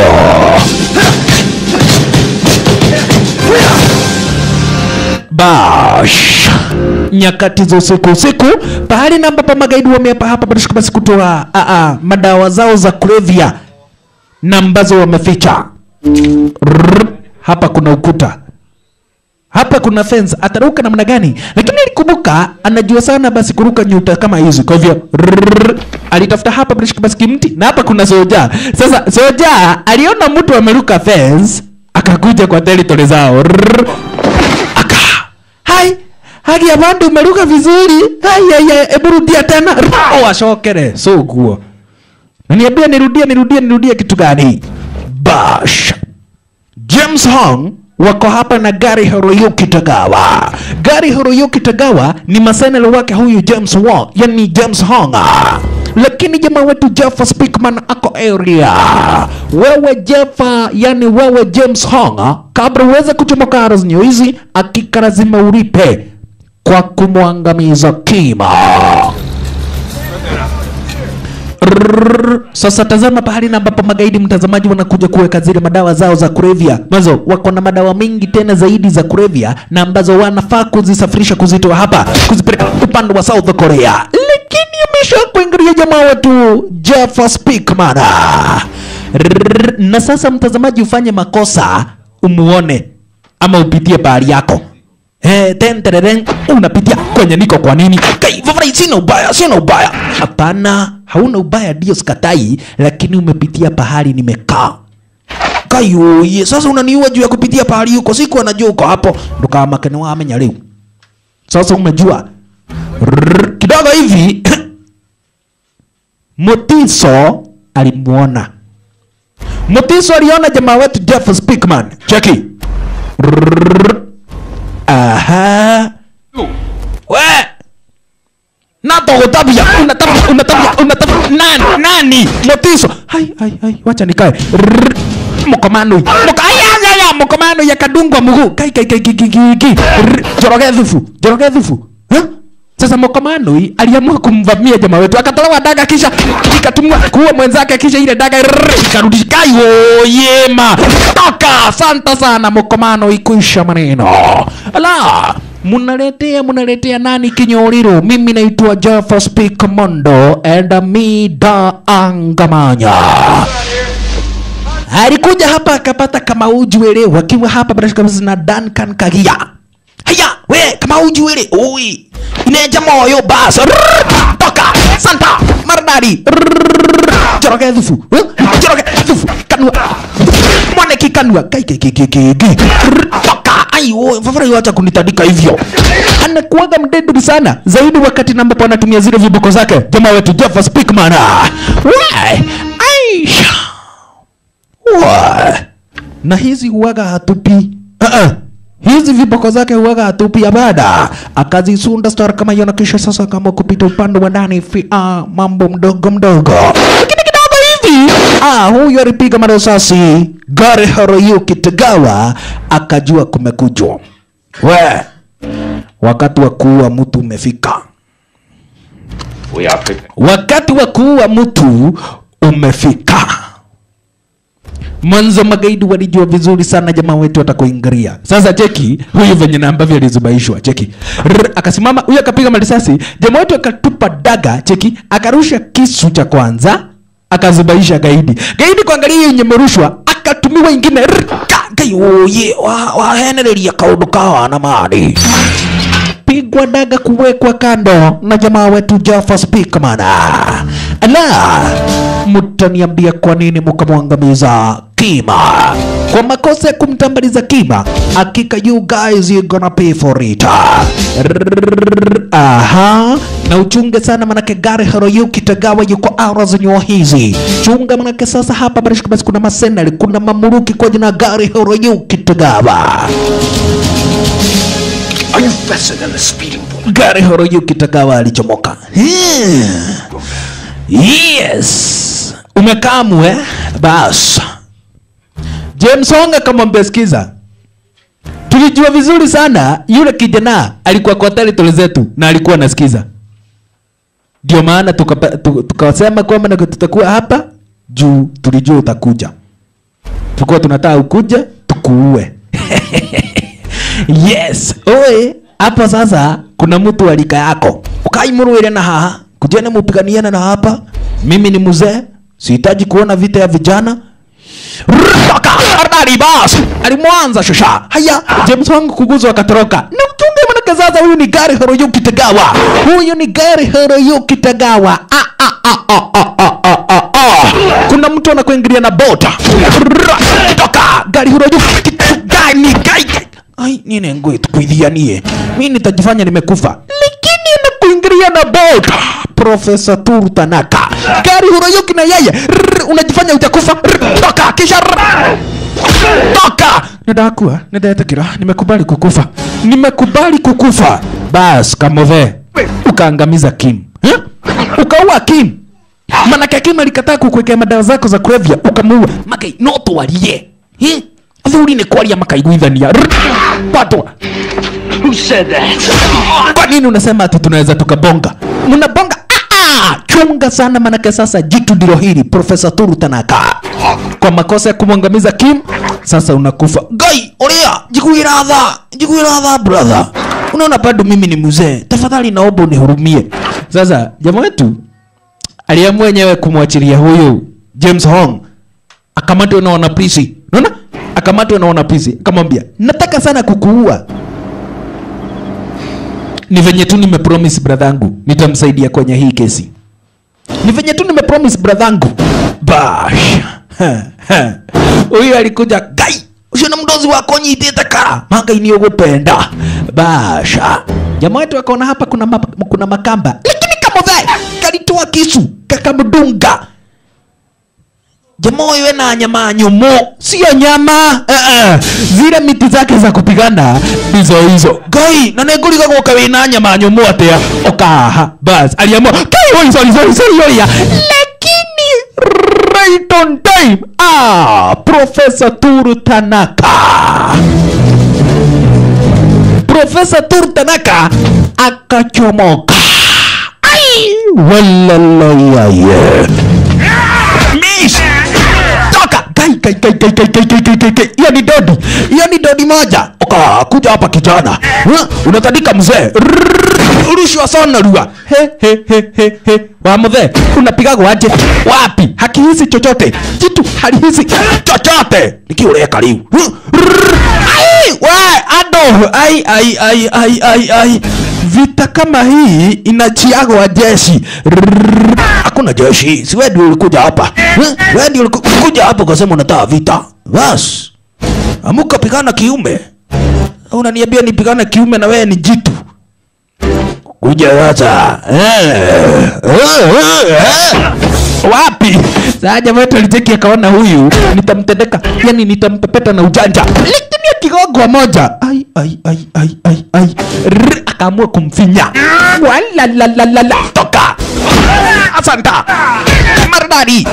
Bash nyakati za usiku usiku, pahali na ambapo magaidi wameapa hapa barishika basi kutoa a a madawa zao za kulevya na ambazo wameficha. Rrrr, hapa kuna ukuta hapa kuna fence, ataruka namna gani? Lakini alikumbuka anajua sana basi kuruka nyuta kama hizi, kwa hivyo rrrr, alitafuta hapa barishika basi kimti, na hapa kuna soja. Sasa soja aliona mtu ameruka fence, akakuja kwa territory zao Rrrr, aka hai haki ya bandu umeruka vizuri hai hai hai hebu rudia tena Rrrr, washokere so guo na niambia nirudie nirudie nirudie kitu gani bash James Hong wako hapa na gari Hiroyuki Tagawa. Gari Hiroyuki Tagawa ni masenelo wake huyu James Wong, yani James Hong. Lakini jamaa wetu Jeff Speakman ako area. Wewe Jeff, yani wewe James Hong, kabla uweze kuchomoka arazinyo hizi, hakika lazima ulipe kwa kumwangamiza kima. Rrrr. Sasa tazama pahali na ambapo magaidi mtazamaji wanakuja kuweka zile madawa zao za kulevya. Mwanzo wako na madawa mengi tena zaidi za kulevya na ambazo wanafaa kuzisafirisha kuzitoa hapa kuzipeleka upande wa South Korea, lakini amesha kuingilia jamaa wetu Jeff Speakman. Rrrr. Na sasa mtazamaji, ufanye makosa umuone ama upitie pahali yako Eh, ten tereren unapitia kwenye niko kwa nini? Kai, Vavrai, sina ubaya, sina ubaya. Hapana, hauna ubaya ndio sikatai, lakini umepitia pahali nimekaa. Kai oye, sasa unaniua juu ya kupitia pahali huko, siku anajua uko hapo. Ndo kama makene wa amenya leo. Sasa umejua. Rrrr, Kidogo hivi Mutiso alimuona. Mutiso aliona jamaa wetu Jeff Speakman. Cheki. Rrrr. Aha. We. Natogotabia, unatabia, unatabia, unatabia. Nani? Nani? Motiso. Hai, hai, hai. Wacha nikae. Rrrr. Mkomano. Mka ay, ay, ay, ay, mkomano ya kadungwa mguu. Kai, kai, kai, kai, kai, kai, kai. Rrrr. Joroge dhufu. Joroge dhufu. Huh? Sasa Mokomano aliamua kumvamia jamaa wetu, akatolewa daga kisha ikatumwa kuua mwenzake, kisha ile daga rrrr, ikarudi kai yema toka. Asante sana Mokomano, ikuisha maneno ala munaletea munaletea nani kinyoriro? Mimi naitwa Jaffa Speak Mondo and me da Angamanya alikuja hapa akapata kama ujuele wakiwa hapa bila shaka na Duncan Kagia. Haya, we kama ujuele, oi ineja moyo bas Rrrr, toka santa maradari Rrrr, joroge dhufu eh, joroge dhufu kanua mwane kikanua kai kai kai kai kai kai. Rrrr, toka ayo fafara wacha kunitandika hivyo anakuwaga mdedri sana zaidi wakati na ambapo anatumia zile viboko zake jamaa wetu Jeff Speakman we aisha Wa. na hizi huwaga hatupi uh-uh. hizi viboko zake huwaga hatupi abada akazisunda star kama hiyo na kisha sasa kama kupita upande wa ndani fi ah, mambo mdogo mdogo lakini kidogo hivi ah, huyu alipiga marasasi gari Hiroyuki Tagawa akajua kumekujwa we wakati wa kuua mtu umefika We are prepared. wakati wa kuua mtu umefika. Mwanzo magaidi walijua vizuri sana jamaa wetu atakuingilia. Sasa cheki huyu venye na ambavyo alizubaishwa, cheki Rrr, akasimama huyu akapiga marisasi, jamaa wetu akatupa daga, cheki akarusha kisu cha kwanza akazubaisha gaidi. Gaidi kuangalia hiyo yenye imerushwa akatumiwa ingine Rrr, ka- kai oye wa wahenereria kaundu kawa na mani pigwa daga kuwekwa kando na jamaa wetu Jaffa Speakman. Ala, mtaniambia kwa nini mkamwangamiza Kima kwa makosa ya kumtambaliza Kima? Hakika you guys you gonna pay for it. Rrrr, Aha, na uchunge sana manake gari Hiroyuki Tagawa yuko aura za nyua hizi. Chunga manake sasa hapa barishika basi kuna masenali, kuna mamuruki kwa jina gari Hiroyuki Tagawa. Are you faster than a speeding bullet? gari Hiroyuki Tagawa alichomoka. Hmm. Yes, umekamu eh? Bas, James Wong akamwambia sikiza, tulijua vizuri sana yule kijana alikuwa kwa territory zetu na alikuwa anasikiza, ndio maana tukapa- tu- tukasema kwamba na tutakuwa hapa juu tulijua utakuja, tulikuwa tunataka ukuje tukuue. yes oe hapa sasa kuna mtu alika yako ukaimurwire na haha kujene mupiganiana na hapa mimi ni mzee sihitaji kuona vita ya vijana Rrrr, Ardari bas alimwanza shusha haya James wangu kuguzwa akatoroka na uchunge manake sasa huyu ni gari Hiroyuki Tagawa huyu ni gari Hiroyuki Tagawa ah, ah, ah, ah, ah, ah, ah, ah, ah. kuna mtu anakuingilia na bota Rrrr, toka gari Hiroyuki gani gai ai nini ngwe tukuithianie mimi nitajifanya nimekufa lakini nakuingilia na bota Profesa Turu Tanaka gari Hiroyuki na yeye Rrrr, unajifanya utakufa Rrrr, toka kisha rrrr, toka nidakua nidetekira nimekubali kukufa nimekubali kukufa bas kamove ukaangamiza Kim eh? ukaua Kim manake Kim alikataa kukuwekea madawa zako za kulevya ukamuua makai no twarie eh? thuri nĩ kwaria makaiguithania Rrrr, patwa Who said that? kwa nini unasema ati tunaweza tukabonga mnabonga Ah, ah, chunga sana manake sasa jitu ndilo hili profesa turu tanaka kwa makosa ya kumwangamiza kim sasa unakufa gai oria jikuira tha jikuira tha brother unaona bado mimi ni mzee tafadhali naomba unihurumie sasa jamaa wetu aliamua mwenyewe kumwachilia huyu james hong akamatwe na wanapolisi unaona akamatwe na wanapolisi akamwambia nataka sana kukuua ni venye tu nimepromise bradhangu nitamsaidia kwenye hii kesi ni venye tu nimepromise bradhangu bash Ha, ha. huyu alikuja gai ucio na mdozi wako nyitite ka mangai ni ugupenda basha jamaa wetu akaona hapa kuna, ma, kuna makamba lakini kamothe kalitoa kisu kakamdunga jamaa huyu ena nyama nyumu sio nyama uh -uh. zile miti zake za kupigana ndizo hizo gai na neguriga guka wina nyama nyumu atia okaha bas aliamua kai oi sorry sorry sorry oya lakini right on time ah professor Turu Tanaka profesa Turu Tanaka akachomoka ai walalayaye miss toka kai kai kai kai kai kai kai kai kai kai hiyo ni dodi hiyo ni dodi moja oka kuja hapa kijana Huh? unatandika mzee Rrrr, rushwa sana rua he he he he he wa mzee unapigagwa aje wapi hakihisi chochote jitu halihisi chochote nikiuleka liu Huh? Rrrr, ai we ado ai ai ai ai ai ai vita kama hii inachiagwa jeshi Rrrr, hakuna jeshi si wewe ndio ulikuja hapa Huh? wewe ndio ulikuja hapa ukasema unataka vita bas amuka pigana kiume unaniambia nipigane kiume na wewe ni jitu kuja sasa eh, eh, eh, eh. wapi saa jamaa wetu alicheki akaona huyu nitamtendeka yani nitampepeta na ujanja lakini akigogwa moja ai ai ai ai ai ai Rrr, akaamua kumfinya walalalalala toka asanta maridadi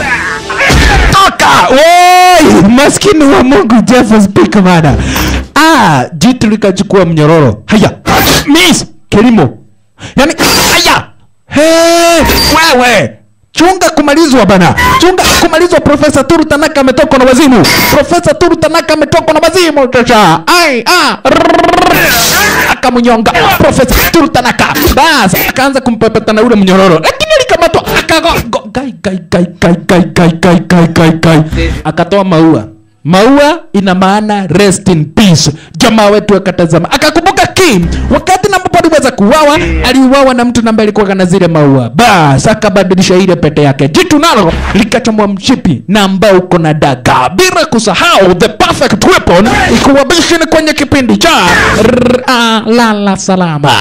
toka Woi, maskini wa mungu jeff speak mana ah jitu likachukua mnyororo haya miss kilimo yani haya Hey, wewe chunga kumalizwa bana chunga kumalizwa profesa turu tanaka ametokwa na wazimu profesa turu tanaka ametokwa na wazimu chacha ai ah rrrr. akamnyonga profesa turu tanaka bas akaanza kumpepeta na ule mnyororo lakini alikamatwa akago go- gai gai gai gai gai gai gai gai gai gai akatoa maua maua ina maana rest in peace jamaa wetu akatazama akakumbuka kim wakati na ambapo aliweza kuuawa aliuawa na mtu ambaye alikuwa na zile maua bas akabadilisha ile pete yake jitu nalo likachomwa mshipi na ambao uko na daga bila kusahau the perfect weapon ikuwabishini kwenye kipindi cha R- ah, lala salama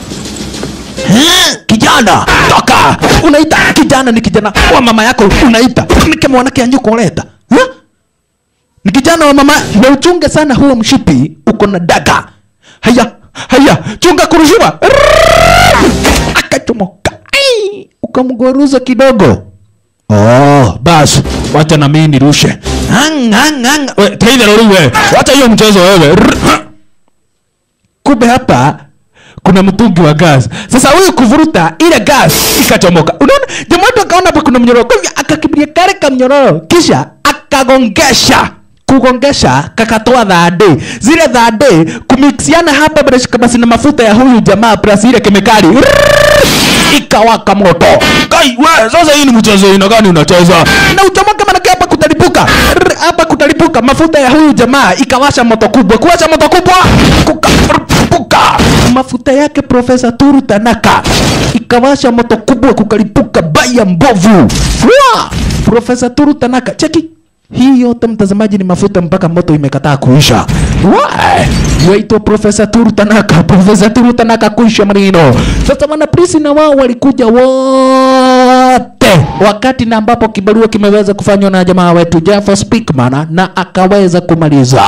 Eh, kijana toka unaita kijana ni kijana wa mama yako unaita ni kama mwanake anyuko leta huh? ni kijana wa mama na uchunge sana huo mshipi uko na daga haya haya chunga kurushiwa Rrrr! akachomoka Ai! ukamgoruza kidogo oh basi wacha na mimi nirushe Ang, ang, ang. We, Taylor wewe wacha hiyo mchezo wewe Rrrr! kumbe hapa kuna mtungi wa gas sasa huyu kuvuruta ile gas ikachomoka unaona jamaa wetu akaona hapa kuna mnyororo kwa hivyo akakimbilia kale kamnyororo kisha akagongesha kugongesha kakatoa dhade zile dhade kumixiana hapa bila basi na mafuta ya huyu jamaa plus ile kemikali Rrrr! ikawaka moto kai we sasa hii ni mchezo ina gani unacheza na uchomoke manake hapa kutalipuka Rrrr, hapa kutalipuka mafuta ya huyu jamaa ikawasha moto kubwa kuwasha moto kubwa kukalipuka mafuta yake profesa turu tanaka ikawasha moto kubwa kukalipuka baya mbovu Wa! profesa turu tanaka cheki hii yote mtazamaji ni mafuta mpaka moto imekataa kuisha Why? waitwa profesa turu tanaka profesa turu tanaka kuisha maneno sasa wanaprisi na wao walikuja wote wakati na ambapo kibarua kimeweza kufanywa na jamaa wetu Jeff Speakman na akaweza kumaliza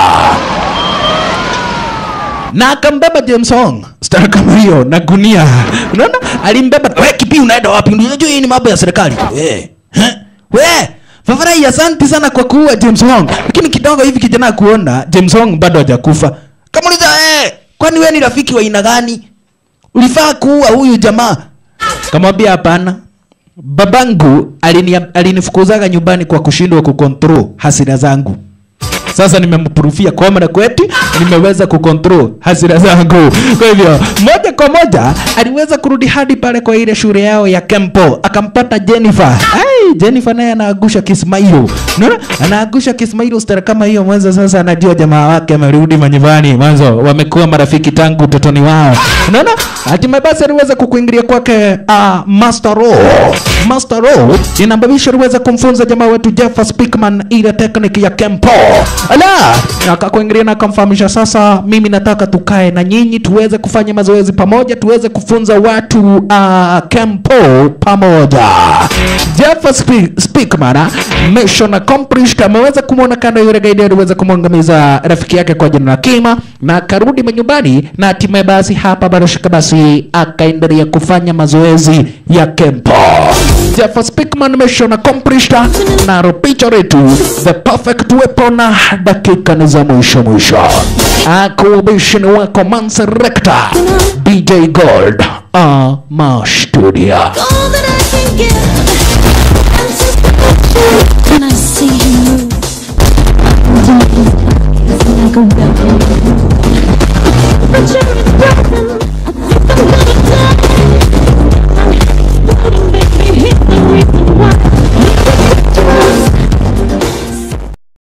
na akambeba James Hong star kama hiyo na gunia unaona alimbeba we kipi unaenda wapi unajua hii ni mambo ya serikali we Heh? we Fafarahi asante sana kwa kuua James Hong lakini kidogo hivi kijana kuona James Hong bado hajakufa kamuliza eh kwani wewe ni rafiki wa aina gani ulifaa kuua huyu jamaa kamwambia hapana babangu alini, alinifukuzaga nyumbani kwa kushindwa kucontrol hasira zangu sasa nimemprufia kamera kwetu nimeweza kucontrol hasira zangu kwa hivyo moja kwa moja aliweza kurudi hadi pale kwa ile shule yao ya kempo akampata jennifer Ai, jennifer naye anaagusha kismailo unaona anaagusha kismailo stara kama hiyo mwanzo sasa anajua jamaa wake amerudi manyumbani mwanzo wamekuwa marafiki tangu utotoni wao unaona hatimaye basi aliweza kukuingilia kwake uh, master Ro. master Ro inambabisha aliweza kumfunza jamaa wetu Jeff Speakman ile tekniki ya kempo ala akakuingilia na akamfahamisha sasa mimi nataka tukae na nyinyi tuweze kufanya mazoezi pamoja tuweze kufunza watu uh, kempo pamoja Jeff Spe- Speakman ah, mission accomplished ameweza kumwona kando yule gaidi aliweza kumwangamiza rafiki yake kwa jina la Kima na akarudi manyumbani na hatimaye basi hapa barashika basi akaendelea kufanya mazoezi ya kempo Jeff Speakman mission accomplished na picha letu the perfect weapon dakika ni za mwisho mwisho akuubishini wako Manserekta DJ Gold ama studio all that I can give. And when I see him move, like a weapon.